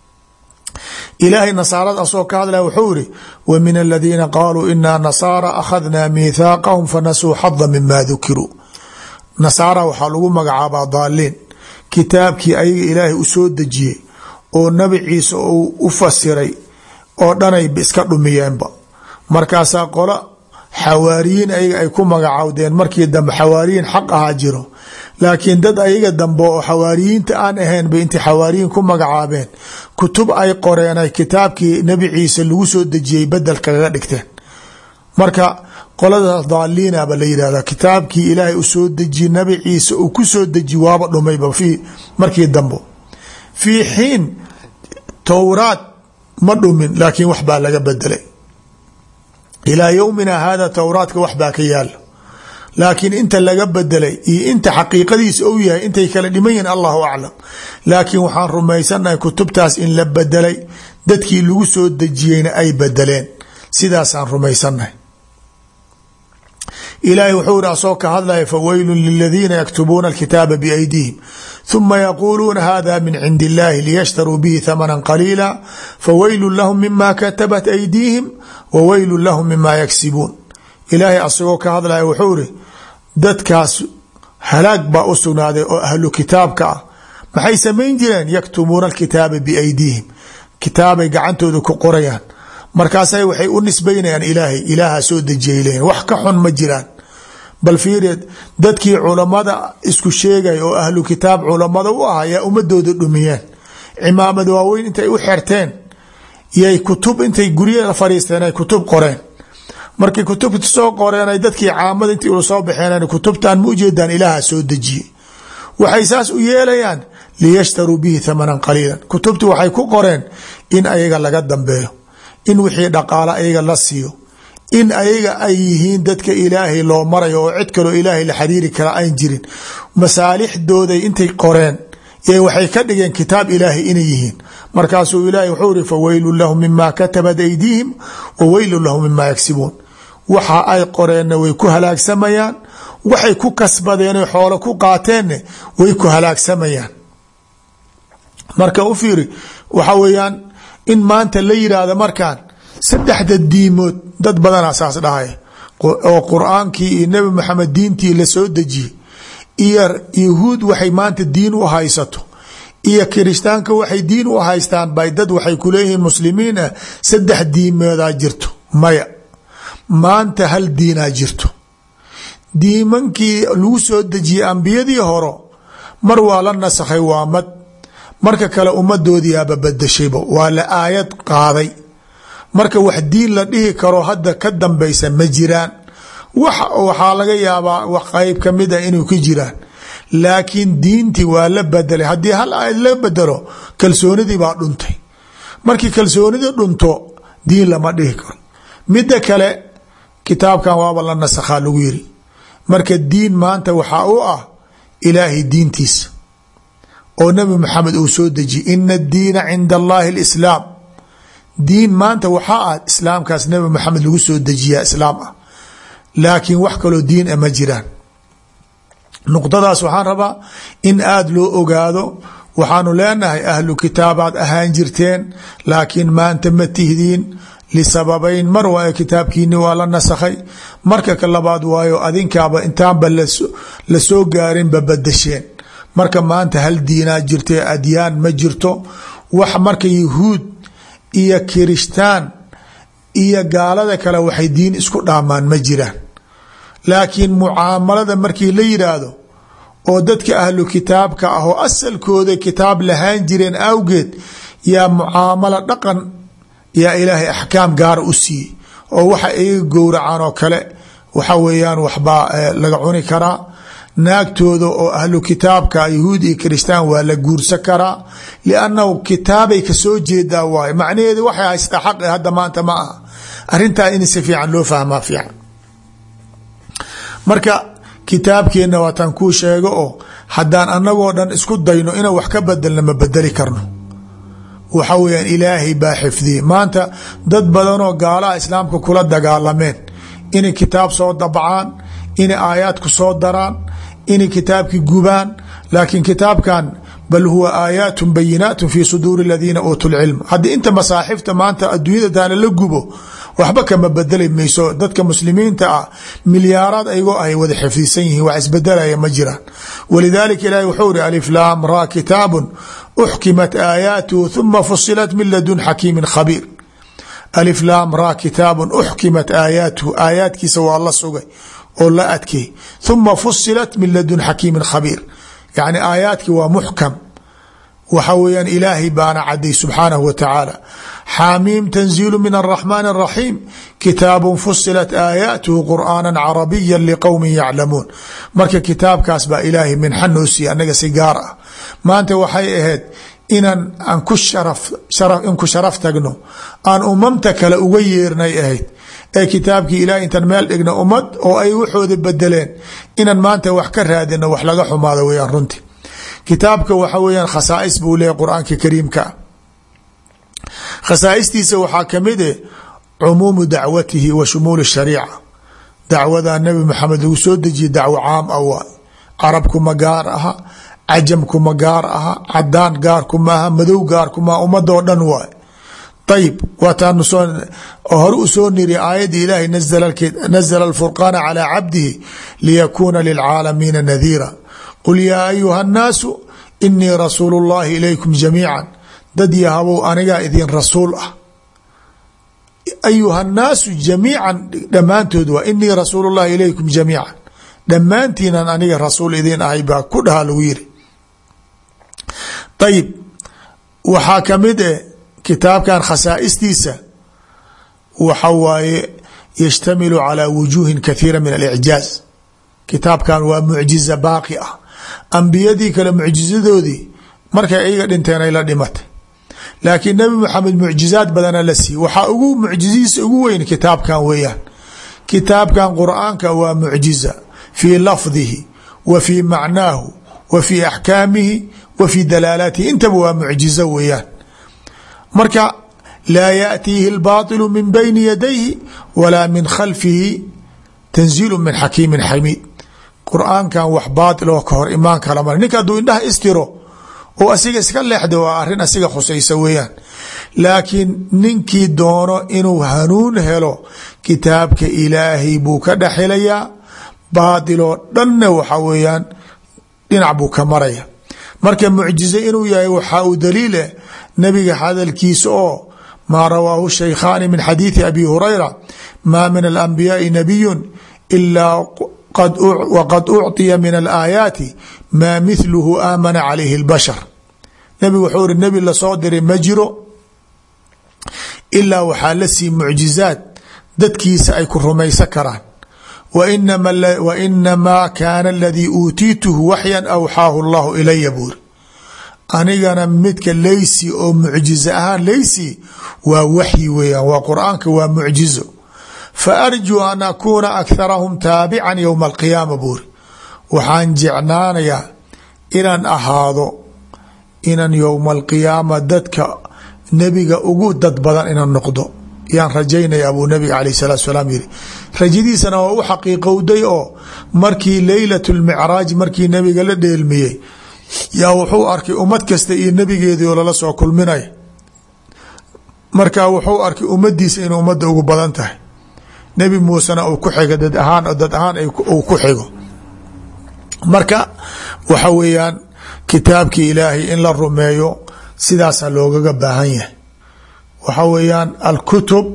ilaahay nasaarada asoo ka hadlaya wuxuu iri wa min aladiina qaaluu inaa nasaara akhadnaa miithaaqahum fanasuu xada mima dukiruu nasaara waxaa lagu magacaabaa daaliin kitaabkii ayaga ilaahay u soo dejiyey oo nabi ciise uu u fasiray oo dhanay iska dhumiyeenba markaasaa qolo xawaariyiin ayaga ay ku magacaawdeen markii dambe xawaariyiin xaq ahaa jiro laakiin dad ayaga dambe oo xawaariyiinta aan ahayn bay intay xawaariyiin ku magacaabeen kutub ay qoreen ay kitaabkii nebi ciise lagu soo dejiyey bedel kaga dhigteen marka qoladaas daaliina ba la yidhahda kitaabkii ilaahay u soo dejiyey nabi ciise uu ku soo dejiy waaba dhumayba fii markii dambo fii xiin towraad ma dhumin laakiin wax baa laga bedelay ilaa yowmina hada towraadka wax baa ka yaala laakiin inta laga bedelay iyo inta xaqiiqadiisa ou yahay intay kala dhiman yihin allahu aclam laakiin waxaan rumaysannahay kutubtaas in la bedelay dadkii lagu soo dejiyeyna ay bedeleen sidaasaan rumaysannahay ilaahay wuxuu iri asoo ka hadlaya faweylun liladiina yaktubuuna alkitaaba biaydihim ثuma yaquuluuna hada min cindi اllahi liyashtaruu bihi thamana qaliila faweylu lahum mima katabat aydiihim wa weylu lahum mima yaksibuun ilaahay asagoo ka hadlaya wuxuu iri dadkaas halaag baa u sugnaaday oo ahlu kitaabka ah maxay samayn jireen yaktumuuna alkitaaba biaydiihim kitaabay gacantooda ku qorayaan markaasay waxay u nisbaynayaan ilaahay ilaaha soo dejiyay leeyihin wax ka xun ma jiraan bal fiiri dadkii culamada isku sheegay oo ahlu kitaab culamada u ah yaa ummadooda dhumiyeen cimaamad waaweyn intay u xerteen yay kutub intay guryaha fariisteen ay kutub qoreen markay kutubta soo qoreen ay dadkii caamada intii ula soo baxeen kutubtan ma ujeedaan ilaaha soo dejiyey waxay saas u yeelayaan liyashtaruu bihi thamanan qaliilan kutubtii waxay ku qoreen in ayaga laga dambeeyo in wixii dhaqaalo ayaga la siiyo in ayaga ay yihiin dadka ilaahay loo marayo oo cid kaloo ilaahay la xiriiri kara ayn jirin masaalixdooday intay qoreen waxay ka dhigeen kitaab ilaahay inay yihiin markaasuu ilaahay wuxuu iri faweylun lahum mima katabat aydiihim wa weylun lahum mima yagsibuun waxa ay qoreenna way ku halaagsamayaan waxay ku kasbadeen xoolo ku qaateenna way ku halaagsamayaan marka u fiiri waxa weeyaan in maanta la yidhaahdo markaan saddexda diimood dad badanaa saas dhahay oo qur-aankii iyo nebi maxamed diintii la soo dejiyey iyo yahuud waxay maanta diin u haysato iyo kiristaanka waxay diin u haystaan bay dad waxay kuleeyihiin muslimiin ah saddex diimoodaa jirto maya maanta hal diinaa jirto diimankii lagu soo dejiyey ambiyadii horo mar waa la nasakhay waa mad marka kale ummadoodiiaba badashayba waa la aayad qaaday marka wax diin la dhihi karo hadda ka dambaysa ma jiraan waxaa laga yaabaa wax qeyb kamid a inuu ka jiraan laakiin diintii waa la bedelay haddii hal aayad la bedelo kalsoonidii baa dhuntay markii kalsoonidii dhunto diin lama dhihi karo midda kale kitaabkan waaba la nasakhaa lagu yiri marka diin maanta waxaa u ah ilaahay diintiisa oo nabi maxamed uu soo dejiyey ina addiina cinda allahi alislaam diin maanta waxaa ah islaamkaas nabi maxamed lagu soo dejiyaa islaam ah laakiin wax kaloo diin a ma jiraan nuqdadaas waxaan rabaa in aada loo ogaado waxaanu leenahay ahlu kitaabaad ahaan jirteen laakiin maanta ma tihdiin lisababayn mar waayo kitaabkiini waa la nasakhay marka ka labaad waayo adinkaaba intaanba lasoo gaarinba badasheen marka maanta hal diinaa jirta adyaan ma jirto wax marka yahuud iyo kirishtaan iyo gaalada kale waxay diin isku dhaamaan ma jiraan laakiin mucaamalada markii la yidhaahdo oo dadka ahlu kitaabka ah oo asalkooda kitaab lahaan jireen awgeed yaa mucaamalo dhaqan yaa ilaahay axkaam gaara u siiyey oo waxa iyaga gowracaan oo kale waxa weeyaan waxbaa laga cuni karaa naagtooda oo ahlu kitaabka yahuud iyo kiristaan waa la guursan karaa liannahu kitaabay kasoo jeedaa waaye macnaheedu waxay haystaa xaqi hadda maanta ma aha arrintaa in si fiican loo fahmaa fiican marka kitaabkeenna waataan kuu sheego oo haddaan annagoo dhan isku dayno inaan wax ka bedelna ma bedeli karno waxa weyaan ilaahay baa xifdiyey maanta dad badanoo gaalaha islaamka kula dagaalameen inay kitaab soo dabcaan inay aayaadku soo daraan inay kitaabki gubaan laakiin kitaabkan bal huwa aayaat bayinaat fi suduuri aladiina uutuu lcilm haddii inta masaaxifta maanta adduunyada taana la gubo waxba kama bedeli mayso dadka muslimiinta ah milyaaraad ayagoo ay wada xifdisan yihiin wax isbedelaya ma jiraan walidalika ilahi wuxuu iri aliflaam ra kitaabun uxkimat aayaatuhu huma fusilat min ladun xakiimin khabiir aliflaam ra kitaabun uxkimat aayaatuhu aayaadkiisa waa la sugay oo la adkey huma fusilat min ladun xakiimin khabiir yacni aayaadki waa muxkam waxa weeyaan ilaahay baana caday subxaanahu wa tacaala xaamiim tanziilu min araxmaan araxiim kitaabun fusilat aayaatuhu qur'aana carabiya liqowmin yaclamuun marka kitaabkaas baa ilaahay minxa noo siiya annaga si gaar ah maanta waxay ahayd inaan aan ku sharaf in ku sharaf tagno aan umamta kale uga yeernay ahayd ee kitaabkii ilahay intaan meel dhigna ummad oo ay waxooda bedeleen inaan maanta wax ka raadino wax laga xumaado weyaan runti kitaabka waxa weyaan khasaais buu leeyahy qur-aanka kariimka khasaa'istiisa waxaa kamid e cumuumu dacwatihi wa shumuul shariica dacwada nabi maxamed lagu soo dejiye dacwo caam ah waay carabkuma gaar aha cajamkuma gaar aha cadaan gaarkuma aha madow gaarkuma ummadoo dhan waay ayib waataanu soo hore u soo niri aayadda ilaahay nazla alfurqaana calaa cabdihi liyakuuna lilcaalamiina nadiira qul yaa ayuha annaasu inii rasuulu llahi ilaykum jamiica dad yahabow anigaa idin rasuul ah ayuha annaasu jamiican dhammaantood waa inii rasuulu llahi ilaykum jamiica dhammaantiinan aniga rasuul idin ahay baa ku dhaha lagu yiri ayib waxaa kamid e kitaabkan khasaa'istiisa waxa waaye yashtamilu calaa wujuuhin kathiira min alicjaaz kitaabkan waa mucjiza baaqi ah ambiyadii kale mucjizadoodii markay ayaga dhinteen ay la dhimatay laakiin nebi maxamed mucjizaad badana la siiye waxaa ugu mucjizihiisa ugu weyn kitaabkan weeyaan kitaabkan qur'aanka waa mucjiza fii lafdihi wa fii macnaahu wa fii axkaamihi wa fii dalaalaatihi intaba waa mucjizo weeyaan marka laa yaأtiihi اlbaطilu min bayni yadayhi walaa min khalfihi tanziilu min xakiimin xamiid qur-aankan wax baatil oo ka hor imaan kala mar ninka hadduu indhaha istiro oo asiga iska leexda waa arrin asiga khusaysa weeyaan laakiin ninkii doono inuu hanuun helo kitaabka ilaahay buu ka dhexelayaa baatiloo dhanna waxa weeyaan dhinac buu ka maraya marka mucjize inuu yahay waxaa uu daliileh nabiga hadalkiisa oo maa rawaahu shaykhaani min xadiidi abi hurayra maa min alanbiyaai nabiyun ilaa wqad ucطiya min alaayaati maa mithluhu aamana calayhi اlbashar nebigu wuxuu iri nebi lasoo diray ma jiro ilaa waxaa la sii mucjizaad dadkiisa ay ku rumaysan karaan wa inamaa kaana aladii uutiituhu waxyan awxaahu اllahu ilaya buuri anigana midka leysi oo mucjizo ahaan leysi waa waxyi weeyaan waa qur-aanka waa mucjizo faarjuu an akuuna akharahum taabican yowma alqiyaama buuri waxaan jecnaanayaa inaan ahaado inaan yowma alqiyaama dadka nebiga ugu dad badan inaan noqdo yaan rajaynaya abuu nabiga alayh salatu salaam yiri rajadiisana waa u xaqiiqowday oo markii leylat lmicraaj markii nabiga la dheelmiyey yaa wuxuu arkay ummad kasta iyo nebigeedii oo lala soo kulminay marka wuxuu arkay ummadiisa inuu ummadda ugu badan tahay nebi muusena uu ku xigo dad ahaan dad ahaan uu ku xigo marka waxa weeyaan kitaabkii ilaahay in la rumeeyo sidaasaa loogaga baahan yahay waxa weeyaan alkutub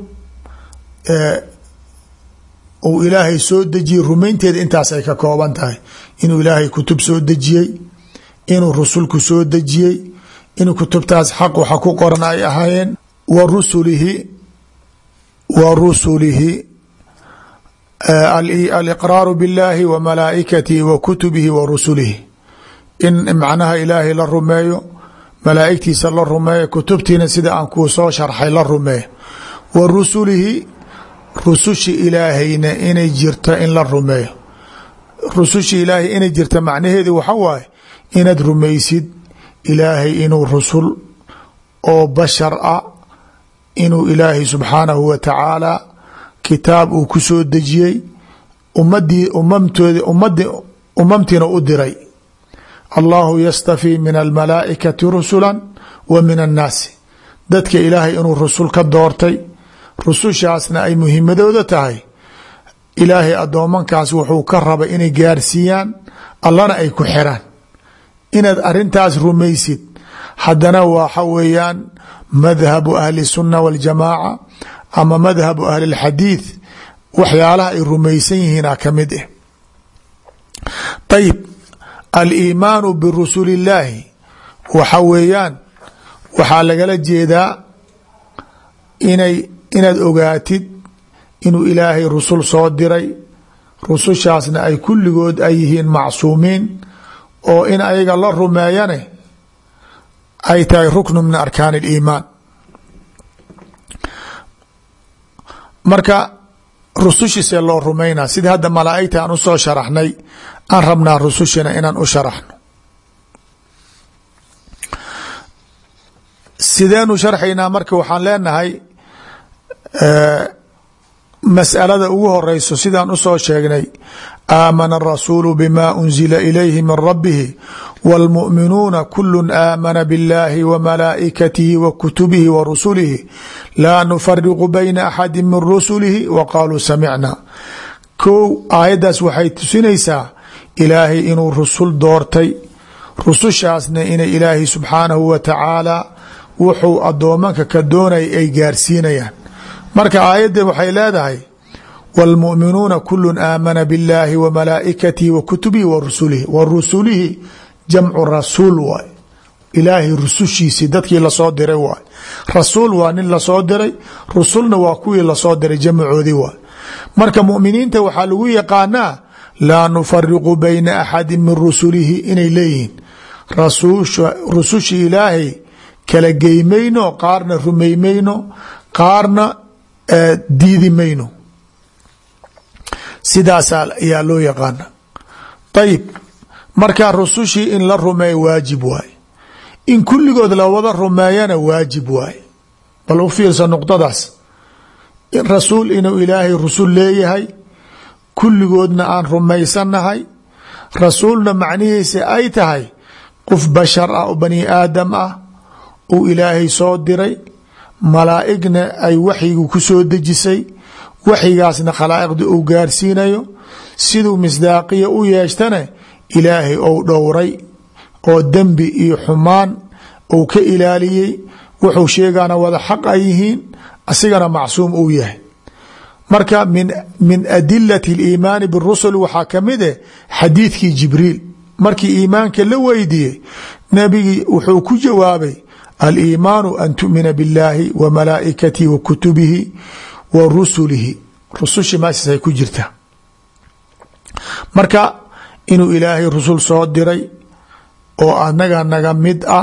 uu ilaahay soo dejiyey rumaynteeda intaas ay ka kooban tahay inuu ilaahay kutub soo dejiyey inuu rusulku soo dejiyey in kutubtaas xaq waxa ku qoran ay ahaayeen wa rusulihi wa rusulihi aliqraaru biاllahi wa malaaikatihi wa kutubihi wa rusulihi in macnaha ilaahay la rumeeyo malaaigtiisa la rumeeyo kutubtiina sida aan kuu soo sharxay la rumeeyo wa rusulihi rusushi ilaahayna inay jirto in la rumeeyo rusushi ilaahay inay jirta macnaheedu waxa waaye inaad rumaysid ilaahay inuu rusul oo bashar ah inuu ilaahay subxaanahu wa tacaala kitaab uu ku soo dejiyey ummadii umamtoodi ummadi umamtiina u diray allahu yastafii min almalaaikati rusula wa min annaasi dadka ilaahay inuu rusul ka doortay rusushaasna ay muhimadooda tahay ilaahay addoomankaas wuxuu ka rabay inay gaarsiiyaan allana ay ku xiraan inaad arintaas rumaysid haddana waxa weeyaan madhabu ahli sunna waljamaaca ama madhabu ahli اlxadiid waxyaalaha ay rumaysan yihiina ka mid ah ayib aliimaanu birusuli illaahi waxa weeyaan waxaa lagala jeedaa inay inaad ogaatid inuu ilaahay rusul soo diray rusushaasna ay kulligood ay yihiin macsuumiin oo in ayaga la rumeeyane ay tahay ruknu min arkaan اliimaan marka rusushiisee loo rumaynaa sidii hadda malaaigta aan usoo sharaxnay aan rabnaa rusushina inaan u sharaxno sideenu sharxaynaa marka waxaan leenahay masalada ugu horeyso sidaan usoo sheegnay aamana الrasuulu bima unzila ilayhi min rabihi wاlmuؤminuuna kulu aamana biاllahi wmalaa'ikatihi wa kutubihi wa rusulihi laa nufariqu bayna axadi min rusulihi wa qaaluu samicna kow aayaddaas waxay tusinaysaa ilaahay inuu rusul doortay rusushaasna inay ilaahay subxaanahu wa tacaala wuxuu addoomanka ka doonay ay gaarsiinayaan marka aayadda waxay leedahay wاlmuؤminuuna kulu aamana biاllahi wa malaa'ikatihi wa kutubihi wa rusulihi wa rusulihi jamcu rasuul waay ilaahay rusushiisii dadkii lasoo diray waay rasuul waa nin lasoo diray rusulna waa kuwii lasoo diray jamcoodii waay marka muminiinta waxaa lagu yaqaanaa laa nufariqu bayna axadi min rusulihi inay leeyihiin rusushi ilaahay kala geymayno qaarna rumaymayno qaarna diidi mayno sidaasaa ayaa loo yaqaana ayib marka rusushii in la rumeeyo waajib waaye in kulligood la wada rumeeyana waajib waaye bal u fiirsa nuqdadaas rasuul inuu ilaahay rusul leeyahay kulligoodna aan rumaysannahay rasuulna macnihiisa ay tahay qof bashar ah oo bani aadam ah uu ilaahay soo diray malaa'igna ay waxyigu ku soo dejisay waxyigaasna khalaa'iqda uu gaarsiinayo siduu misdaaqiya u yeeshtane ilaahay ou dhowray oo dembi iyo xumaan uu ka ilaaliyey wuxuu sheegaana wada xaq ay yihiin asigana macsuum uu yahay marka min min adilati اliimaani birusul waxaa ka mid eh xadiidkii jibriil markii iimaanka la weydiiyey nebigii wuxuu ku jawaabay aliimaanu an tu'mina biاllaahi wa malaa'ikatihi wa kutubihi wa rusulihi rusushii meeshaas ay ku jirtaa marka inuu ilaahay rusul soo diray oo anaga naga mid ah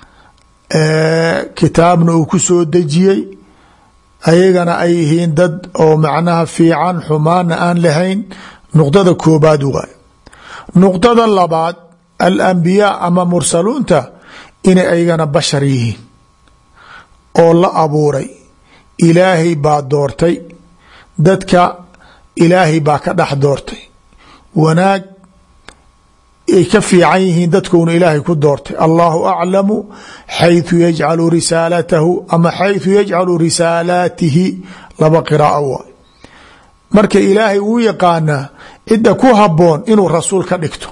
kitaabna uu ku soo dejiyey ayagana ay yihiin dad oo macnaha fiican xumaana aan lahayn nuqdada koobaad waay nuqdada labaad alambiyaa ama mursaluunta inay ayagana bashar yihiin oo la abuuray ilaahay baa doortay dadka ilaahay baa ka dhex doortay wanaag ay ka fiican yihiin dadkuuna ilaahay ku doortay allahu aclamu xayثu yajcalu risaalatahu ama xayثu yajcalu risaalaatihi laba qiraa'o waay marka ilaahay wuu yaqaanaa cidda ku haboon inuu rasuul ka dhigto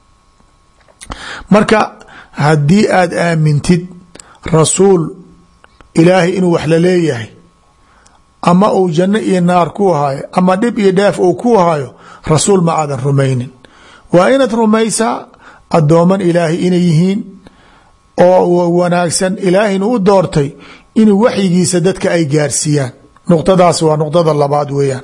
marka haddii aad aamintid rasuul ilaahay inuu wax la leeyahay ama uu janno iyo naar ku hayo ama dhib iyo dheef uu ku hayo rasuul ma aadan rumaynin waa inaad rumaysaa addooman ilaahay inay yihiin oo wanaagsan ilaahayna u doortay inuu waxyigiisa dadka ay gaarsiiyaan nuqdadaas waa nuqdada labaad weeyaan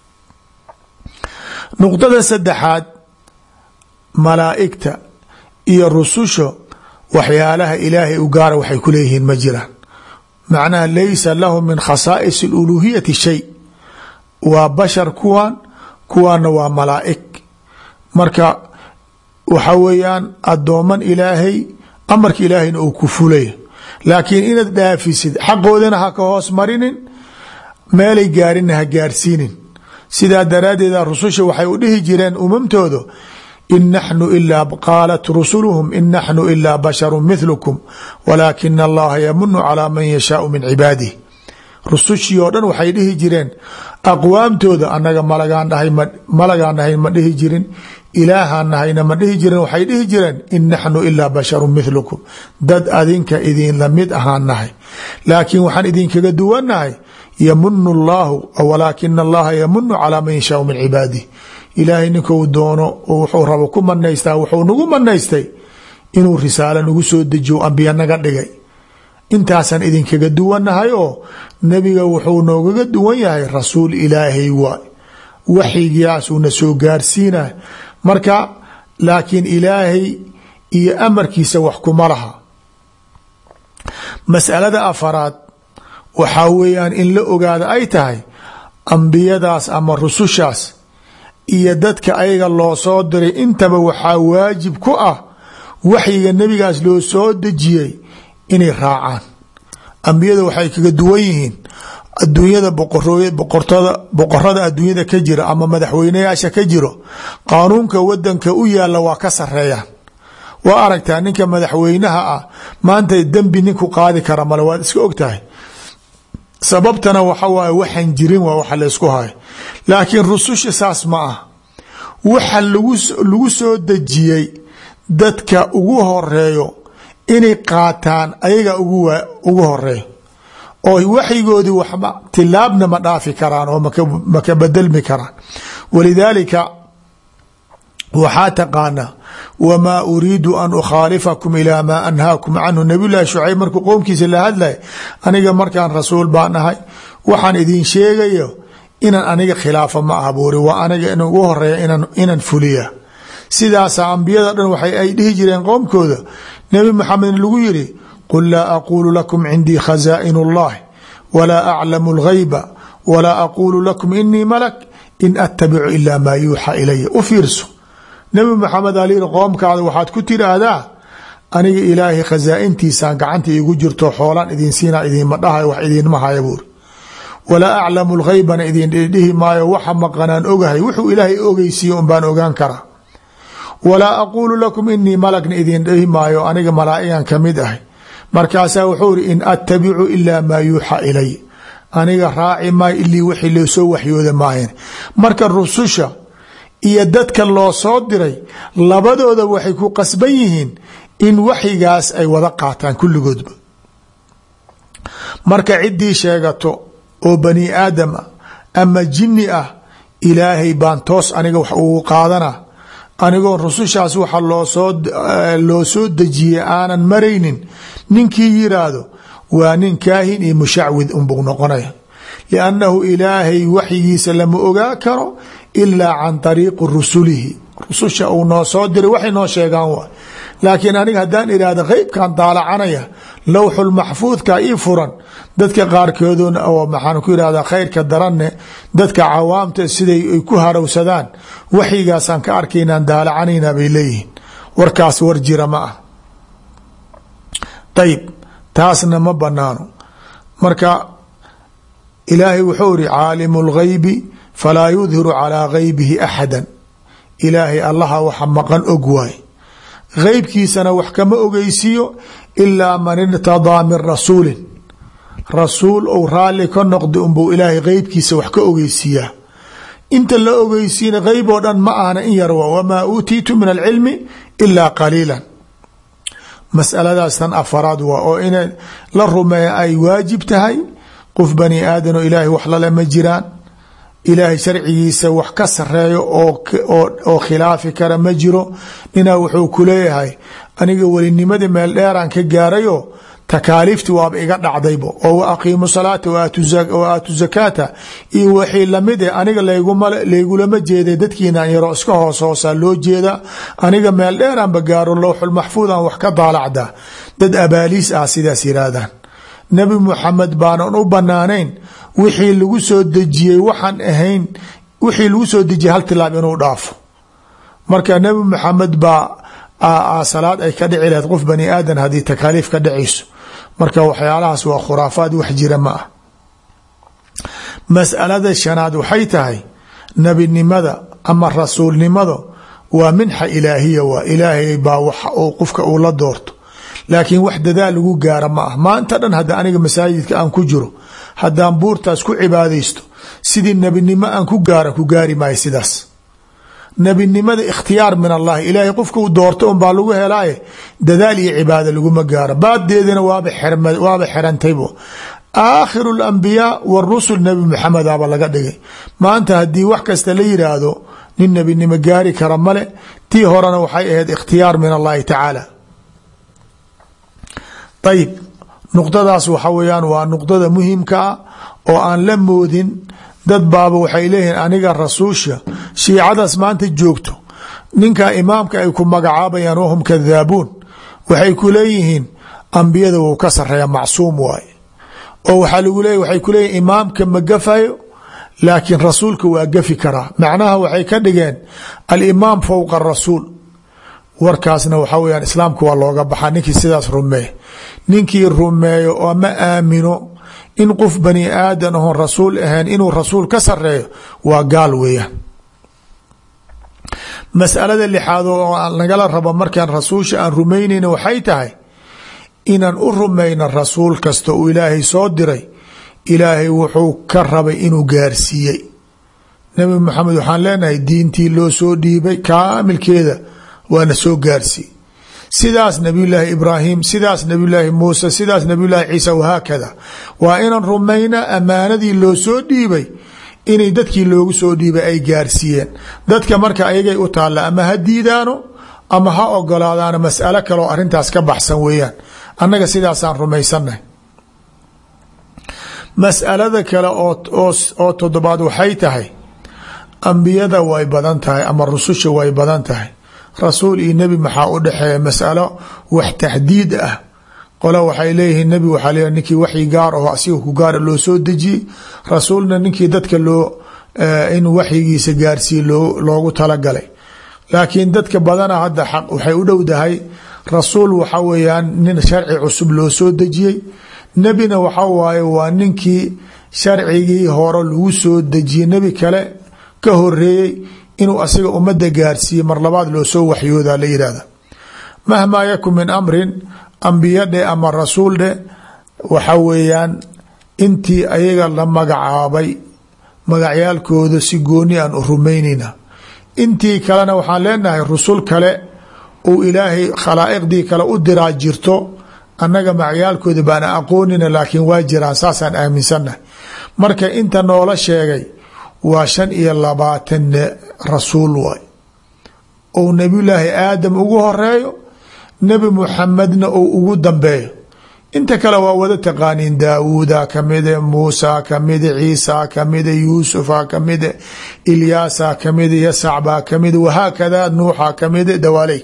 nuqdada saddexaad malaa'igta iyo rususha waxyaalaha ilaahay u gaara waxay ku leeyihiin ma jiraan macnaha laysa lahum min khasaa'is اluluhiyati shay waa bashar kuwan kuwaana waa malaa'ig marka waxa weeyaan addooman ilaahay amarka ilaahayna uu ku fulaya laakiin inaad dhaafisid xaqoodana ha ka hoos marinin meelay gaarinna ha gaarsiinin sidaa daraaddeeda rususha waxay u dhihi jireen umamtooda in naxnu ilaa qaalat rusuluhum in naxnu ilaa basharu mithlukum walaakina allaha yamunu calaa man yashaau min cibaadih rusushii oo dhan waxay dhihi jireen aqwaamtooda anaga malagaan dhahay malagaan nahay ma dhihi jirin ilaahaan nahayna ma dhihi jirin waxay dhihi jireen in naxnu ilaa basharu mithlukum dad adinka idin lamid ahaan nahay laakiin waxaan idinkaga duwannahay yamunu llaahu walaakina allaha yamunu calaa man yashaau min cibaadih ilaahay ninkuu doono oo wuxuu rabo ku manaystaa wuxuu nagu manaystay inuu risaalo nagu soo dejiyo ambiya naga dhigay intaasaan idinkaga duwannahay oo nebiga wuxuu noogaga duwan yahay rasuul ilaahay waay waxyigaasuna soo gaarsiinay marka laakiin ilaahay iyo amarkiisa wax kuma laha masalada afaraad waxaa weeyaan in la ogaada ay tahay ambiyadaas ama rusushaas iyo dadka ayaga loo soo diray intaba waxaa waajib ku ah waxyiga nebigaas loo soo dejiyey inay raacaan ambiyada waxay kaga duwan yihiin adduunyada boqortada boqorada adduunyada ka jira ama madaxweyneyaasha ka jiro qaanuunka wadanka u yaala waa ka sareeyaan waa aragtaa ninka madaxweynaha ah maanta dembi ninku qaadi kara male waad iska ogtahay sababtana waxa waaye waxaan jirin waa waxa laysku hayo laakiin rususha saas ma ah waxa lagu soo dejiyey dadka ugu horeeyo inay qaataan ayaga ugu horeeyo oo waxyigoodii waxba tilaabna ma dhaafi karaan oo maka bedelmi karaan walidaalika waxaa taqaanaa wamaa uriidu an ukhaalifakum ilaa maa anhaakum canhu nabiy llahi shucayb markuu qowmkiisa la hadlay aniga markaan rasuul baan ahay waxaan idin sheegayo inaan aniga khilaafa ma ah buuri waa aniga in ugu horeeya inaan fuliya sidaasa ambiyada dhan waxay ay dhihi jireen qowmkooda nebi maxamed lagu yiri qul laa aquulu lakum cindii khazaa'in اllahi walaa aclamu اlghayba walaa aquulu lakum inii malak in attabicu ila maa yuuxa ilaya u fiirso nebi maxamed alyiri qoomkaada waxaad ku tiraahdaa aniga ilaahay khasaa'intiisaan gacanta iigu jirto xoolaan idin siina idinma dhahay wax idinma haya buuri walaa aclamu lghaybana idin dhihi maayo waxa maqanaan ogahay wuxuu ilaahay ogeysiiye un baan ogaan karaa walaa aquulu lakum inii malagna idin dhihi maayo aniga malaa'igan kamid ahay markaasaa wuxuu iri in attabicu ilaa maa yuuxa ilay aniga raaci maayo ilii wixii loosoo waxyooda maayan marka rususha iyo dadka loo soo diray labadooda waxay ku qasban yihiin in waxyigaas ay wada qaataan kulligoodba marka ciddii sheegato oo bani aadam ah ama jinni ah ilaahay baan toos aniga wax ugu qaadana anigoo rusushaas waxa loosoo loo soo dejiyey aanan maraynin ninkii yiraahdo waa nin kaahin iyo mushacwid unbuu noqonaya liannahu ilaahay waxyigiisa lama ogaa karo ilaa can ariiqi rusulihi rususha uu noo soo diray waxay noo sheegaan waay laakiin aniga haddaan idhaahda qeybkan daalacanaya lowxulmaxfuudka ii furan dadka qaarkooduna oo maxaan ku irahdaa khayrka daranne dadka cawaamta siday ay ku harowsadaan waxyigaasaan ka arkaynaan daalacanayna bay leeyihiin warkaas war jira ma ah ayib taasna ma banaano marka ilaahay wuxuu iri caalimu اlgaybi falaa yudhiru calىa gaybihi axada ilaahay allaha waxa maqan og waay geybkiisana wax kama ogeysiiyo ilaa man irtadaa min rasuulin rasuul ou raalli ka noqda unbuu ilaahay geybkiisa wax ka ogeysiiyaa inta la ogeysiina geyb oo dhan ma ahna in yar wamaa uutiitu min alcilmi ilaa qaliila masaladaas tan afaraad waa oo in la rumeeya ay waajib tahay qof bani aadan oo ilaahay wax lale ma jiraan ilaahay sharcigiisa wax ka sareeyo oo khilaafi kara ma jiro ninaa wuxuu ku leeyahay aniga welinimadii meel dheeraan ka gaarayo takaaliifti waaba iga dhacdaybo oo wa aqiimu salaata wa aatu zakaata iyo wixii lamid eh aniga laygulama jeeday dadkiinan yaroo iska hoos hoosaa loo jeeda aniga meel dheeraanba gaaro lowxulmaxfuudan wax ka daalacda dad abaaliis ah sidaas yiraahdaan nebi muxamed baanan u banaanayn wixii lagu soo dejiyey waxaan ahayn wixii lagu soo dejiyey hal tilaab inuu dhaafo marka nebi muxamed baa salaad ay ka dhici lahayd qof bani aadan haddii takaaliif ka dhacayso marka waxyaalahaas waa khuraafaad wax jira ma ah masalada shanaad waxay tahay nebinimada ama rasuulnimada waa minxa ilaahiya waa ilaahay baa wax qofka uu la doorto laakiin wax dadaal lagu gaara ma ah maanta dhan hadda aniga masaajidka aan ku jiro haddaan buurtaas ku cibaadaysto sidii nebinimo aan ku gaara ku gaari maayo sidaas nebinimada ikhtiyaar min allahi ilaahay qofka uu doorto un baa lagu helaaye dadaal iyo cibaada laguma gaaro baadeedina waaba xerantaybo aakhiru lambiyaa warusul nebi maxamedaba laga dhigay maanta haddii wax kasta la yiraahdo nin nebinimo gaari kara male tii horena waxay ahayd ikhtiyaar min allahi tacaala ayib nuqdadaas waxa weyaan waa nuqdada muhimka ah oo aan la moodin dad baaba waxay leeyihiin aniga rasuusha shiicadaas maanta joogto ninka imaamka ay ku magacaabayaan wahum kadaabuun waxay ku leeyihiin ambiyada wuu ka sareeya macsuum waaye oo waxaa lagu leeya waxay ku leeyihin imaamka ma gafayo laakiin rasuulka waa gafi karaa macnaha waxay ka dhigeen alimaam fowqa rasuul warkaasna waxaa weyaan islaamka waa looga baxaa ninkii sidaas rumeey ninkii rumeeyo oo ma aamino in qof bani aadan oon rasuul ahayn inuu rasuul ka sareeyo waa gaal weeyaan masalada lixaad oo nagala rabo markaan rasuulsha aan rumaynayna waxay tahay inaan u rumayno rasuul kasta uu ilaahay soo diray ilaahay wuxuu ka rabay inuu gaarsiiyey nabi maxamed waxaan leenahay diintii loo soo dhiibay kaamilkeeda waana soo gaarsiiy sidaas nabiyulaahi ibraahim sidaas nabiyulaahi muuse sidaas nabiyulaahi ciisa wahaakada waa inaan rumayna ammaanadii loo soo dhiibay inay dadkii loogu soo dhiibay ay gaarsiiyeen dadka marka ayagay u taalla ama ha diidaano ama ha ogolaadaano mas'alo kaleoo arrintaas ka baxsan weeyaan annaga sidaasaan rumaysannahay mas'alada kale oo toddobaad waxay tahay ambiyada way badan tahay ama rususha way badan tahay rasuul iyo nebi maxaa u dhexeeya masalo wax taxdiid ah qole waxay leeyihiin nebi waxaa leeyahy ninkii waxyi gaar aho asiga ku gaara loo soo dejiyey rasuulna ninkii dadka loo in waxyigiisa gaarsiiye loo loogu talagalay laakiin dadka badana hadda xaq waxay u dhowdahay rasuul waxa weeyaan nin sharci cusub loo soo dejiyey nebina waxa waaye waa ninkii sharcigii hore lagu soo dejiyey nebi kale ka horeeyey inuu asiga ummadda gaarsiiye mar labaad loo soo waxyooda la yihahda mahmaa yakun min amrin ambiya dhe ama rasuul dhe waxa weeyaan intii ayaga la magacaabay magacyaalkooda si gooni aan u rumaynayna intii kalena waxaan leenahay rusul kale uu ilaahay khalaa'iqdii kale u diraa jirto annaga magacyaalkooda baana aqoonina laakiin waa jiraan saasaan aaminsannahay marka inta noola sheegay waa shan iyo labaatan rasuul waay ou nebiyulaahi aadam ugu horeeyo nebi muxamedna ou ugu dambeeyo inta kale waa wada taqaaniin daawuuda kamide muusa kamide ciisa kamide yuusufa kamide ilyaasa kamide yasac baa kamide wahaakada nuuxa kamide dawaaleyk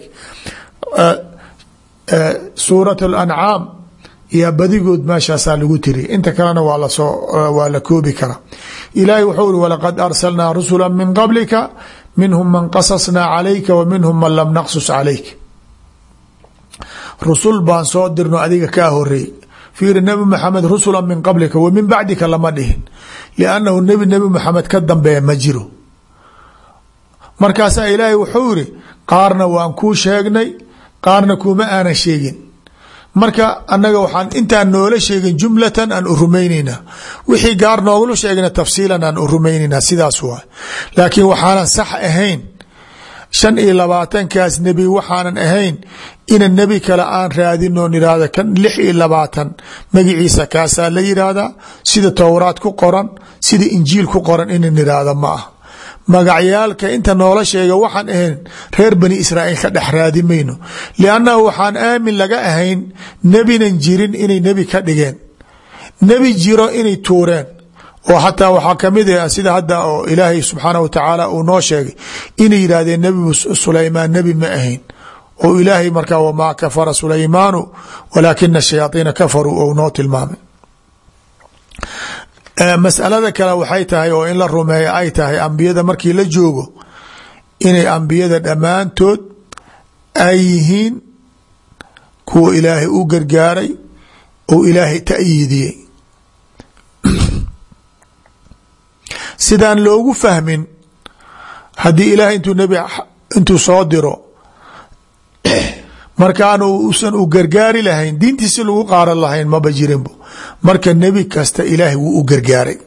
suurat alancaam yaa badigood meeshaasaa lagu tiri inta kalena waa lasoo waa la koobi karaa ilaahay wuxuu uri walaqad arsalnaa rusula min qablika minhum man qasasnaa calayka wa minhum man lam naqsus calayk rusul baan soo dirno adiga kaa horeey fiiri nebi maxamed rusula min qablika wa min bacdika lama dhihin liannahu nebi nebi maxamed ka dambeeya ma jiro markaasaa ilaahay wuxuu yiri qaarna waan kuu sheegnay qaarna kuma aanan sheegin marka annaga waxaan intaan noola sheegin jumlatan aan u rumayneynaa wixii gaar noogula sheegna tafsiilan aan u rumayneynaa sidaas waa laakiin waxaanan sax ahayn shan iyo labaatankaas nebi waxaanan ahayn ina nebi kale aan raadinoo nihahda kan lix iyo labaatan magaciisa kaasaa la yidhaahdaa sida towraad ku qoran sida injiil ku qoran ina nihahda ma ah magacyaalka inta noola sheega waxaan ahayn reer bani israa'iil ka dhex raadi mayno liannahu waxaan aamin laga ahayn nebinan jirin inay nebi ka dhigeen nebi jiro inay tuureen oo xataa waxaa kamid ah sida hadda oo ilaahay subxaanah wa tacaala uu noo sheegay inay yidhaahdeen nebi sulaymaan nebi ma ahayn oo ilaahay markaa wamaa kafara sulaymaanu walaakina shayaaiina kafaruu ou noo tilmaamay masalada kale waxay tahay oo in la rumeeyo ay tahay ambiyada markii la joogo inay ambiyada dhammaantood ay yihiin kuwa ilaahay u gargaaray oo ilaahay ta'yiidiyey sidaan loogu fahmin haddii ilaahay intuu nebi intuu soo diro markaanu usan u gargaari lahayn diintiisi lagu qaaran lahayn maba jirinbo marka nebi kasta ilaahay wuu u gargaaray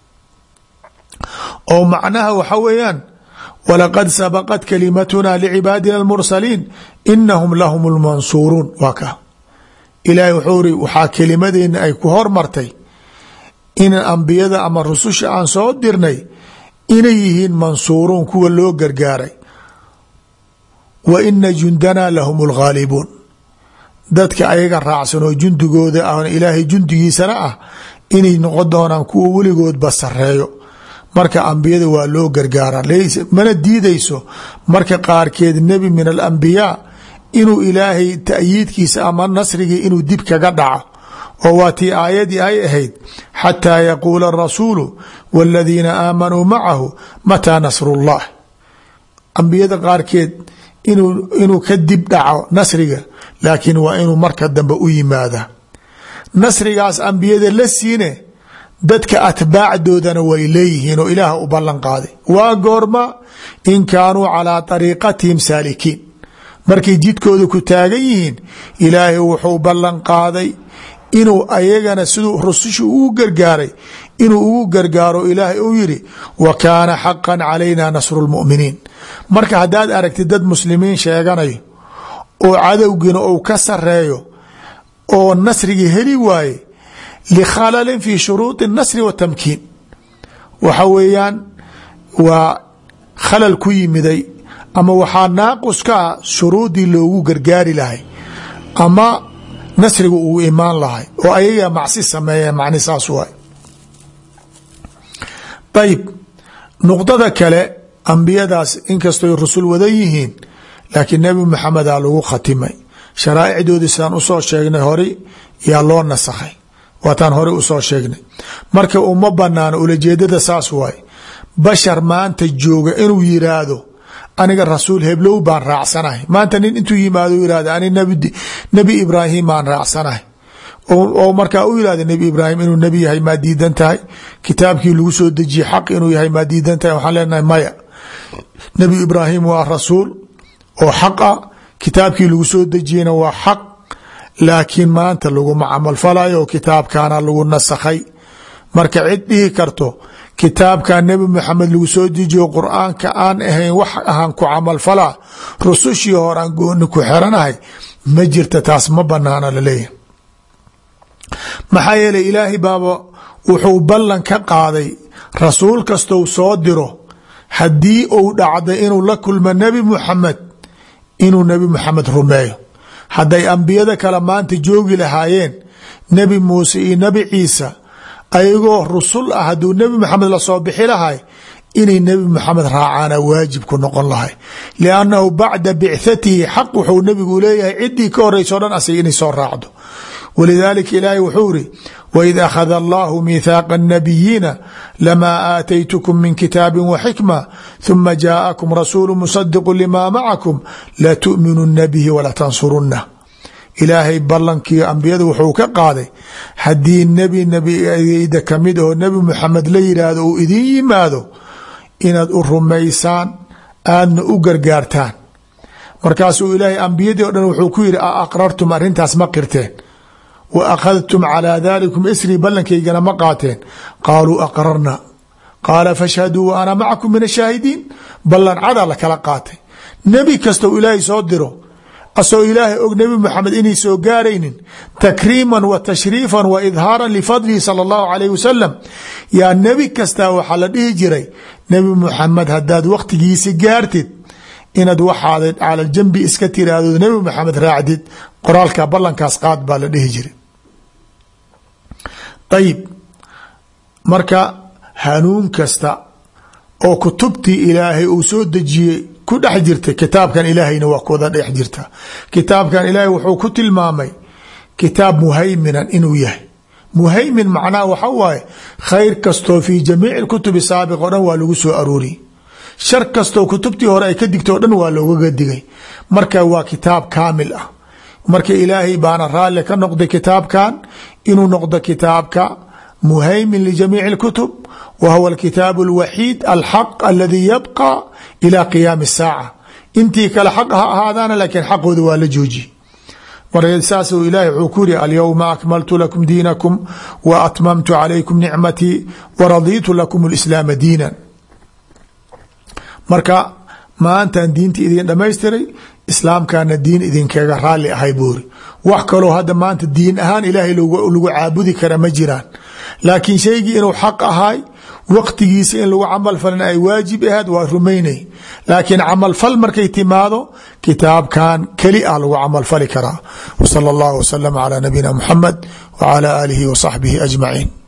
oo macnaha waxa weeyaan walaqad sabaqat kalimatuna licibaadina almursaliin inahum lahum lmansuuruun waa ka ilaahay wuxuu iri waxaa kelimadeena ay ku hormartay in ambiyada ama rususha aan soo dirnay inay yihiin mansuuruun kuwa loo gargaaray wa ina jundanaa lahum lghaalibuun dadka ayaga raacsan oo jundigooda ah ilaahay jundigiisana ah inay noqon doonaan kuwa weligoodba sareeyo marka ambiyada waa loo gargaara mana diidayso marka qaarkeed nebi min alambiyaa inuu ilaahay ta'yiidkiisa ama nasrigii inuu dib kaga dhaco oo waa tii aayadii ay ahayd xataa yaquula arasuulu wاladiina aamanuu macahu mataa nasru llah ambiyada qaarkeed inuu ka dib dhaco nasriga laakiin waa inuu marka dambe u yimaada nasrigaas ambiyada la siine dadka atbaacdoodana way leeyihiin oo ilaah u ballan qaaday waa goorma in kaanuu calaa ariiqatihim saalikiin markay jidkooda ku taagan yihiin ilaahay wuxuu ballan qaaday inuu ayagana siduu rususha ugu gargaaray inuu ugu gargaaro ilaahay uu yidhi wa kaana xaqan calayna nasru lmuminiin marka haddaad aragtid dad muslimiin sheeganayo oo cadowgiina uu ka sareeyo oo nasrigii heli waaye likhalalin fi shuruudi nasri watamkiin waxa weeyaan waa khalal ku yimiday ama waxaa naaqus ka ah shuruudii loogu gargaari lahay ama nasriga uu imaan lahay oo ayaga macsi sameeya macni saas waay ayib nuqdada kale ambiyadaas inkastoy rusul wadan yihiin laakiin nebi maxameda lagu khatimay sharaa'icdoodii sidaan usoo sheegnay hore yaa loo nasakhay waataan hore usoo sheegnay marka uma banaano ulajeedada saas waay bashar maanta jooga inuu yiraahdo aniga rasuul heblow baan raacsanahay maanta nin intuu yimaado yihahdo ani nebi ibraahim baan raacsanahay oo markaa u yihahda nebi ibraahim inuu nebi yahay maa diidan tahay kitaabkii lagu soo dejiyey xaq inuu yahay maa diidan tahay waxaan leenahay maya nebi ibraahim waa rasuul oo xaq ah kitaabkii lagu soo dejiyeyna waa xaq laakiin maanta laguma camalfalayo oo kitaabkaana lagu nasakhay marka cid dhihi karto kitaabka nebi maxamed lagu soo dejiyo qur-aanka aan ahayn wax ahaan ku camalfalaa rusushii hore aan gooni ku xeranahay ma jirta taas ma banaana laleeyahay maxaa yeeley ilaahay baaba wuxuu ballan ka qaaday rasuul kastou soo diro haddii uu dhacday inuu la kulmo nebi muxamed inuu nebi muxamed rumeeyo hadday ambiyada kale maanta joogi lahaayeen nebi muuse iyo nebi ciisa ayagoo rusul ah hadduu nebi maxamed lasoo bixi lahay inay nebi maxamed raacaana waajib ku noqon lahay liannahu bacda bicthatihi xaq wuxuu nebigu leeyahay ciddii ka horeyso dhan asig inay soo raacdo walidaalika ilaahay wuxuu iri waid akhada allahu miithaaqa الnabiyiina lamaa aataytukum min kitaabi waxikma huma jaa'akum rasuulu musadiqu lima macakum latu'minuna bihi walatansurunah ilaahay ballankii ambiyada wuxuu ka qaaday haddii nebi nebigeyda kamid oo nebi muxamed la yidhaahdo uu idin yimaado inaad u rumaysaan aadna u gargaartaan markaasuu ilaahay ambiyadii o dhan wuxuu ku yidhi a aqrartum arrintaas ma qirteen wa akhadtum calaa dalikum isrii ballankayggana ma qaateen qaaluu aqrarna qaala fashhaduu wa ana macakum min ashaahidiin ballan cadaa la kala qaatay nebi kastoo ilaahay soo diro asoo ilaahay og nebi moxamed inay soo gaaraynin takriiman wa tashriifan wa idhaaran lifadlihi sala allahu calayh wasalam yaa nebi kastaa waxaa la dhihi jiray nebi moxamed haddaad wakhtigiisi gaartid inaad waxaada cala jambi iska tiraahdo nebi moxamed raacdid qoraalka ballankaas qaad baa la dhihi jiray ayib marka hanuun kasta oo kutubtii ilaahay uu soo dejiyey ku dhex jirta kitaabkan ilaahayna waa kuwada dhex jirta kitaabkan ilaahay wuxuu ku tilmaamay kitaab muhayminan inuu yahay muhaymin macnaha waxa waaye khayr kastoo fii jamiici kutubi saabiq o dhan waa lagu soo arooriyey shar kastoo kutubtii hore ay ka digto o dhan waa loogaga digay marka waa kitaab kaamil ah marka ilaahay baana raalli ka noqday kitaabkan inuu noqdo kitaabka muhaymin lijamiici اlkutub wa huwa alkitaabu اlwaxiid alxaq aladii yabqa ila qiyaami الsaaca intii kale xaq ha ahaadaana laakiin xaqooda waa la joojiye marka saas ilahi wuxuu ku yiri alyowma akmaltu lakum diinakum wa atmamtu calaykum nicmatii waradiitu lakum اlislaama diinan marka maantaan diinta idin dhamaystiray islaamkana diin idinkaga raalli ahay buuri wax kaloo hadda maanta diin ahaan ilaahay lagu caabudi kara ma jiraan laakiin shaygii inuu xaq ahay waqtigiisa in lagu camal falin ay waajib ahayd waa rumaynay laakiin camalfal markay timaado kitaabkan keli ah lagu camalfali karaa wsala allahu wasalama calaa nabiyina muxamed wacala aalihi wa saxbihi ajmaciin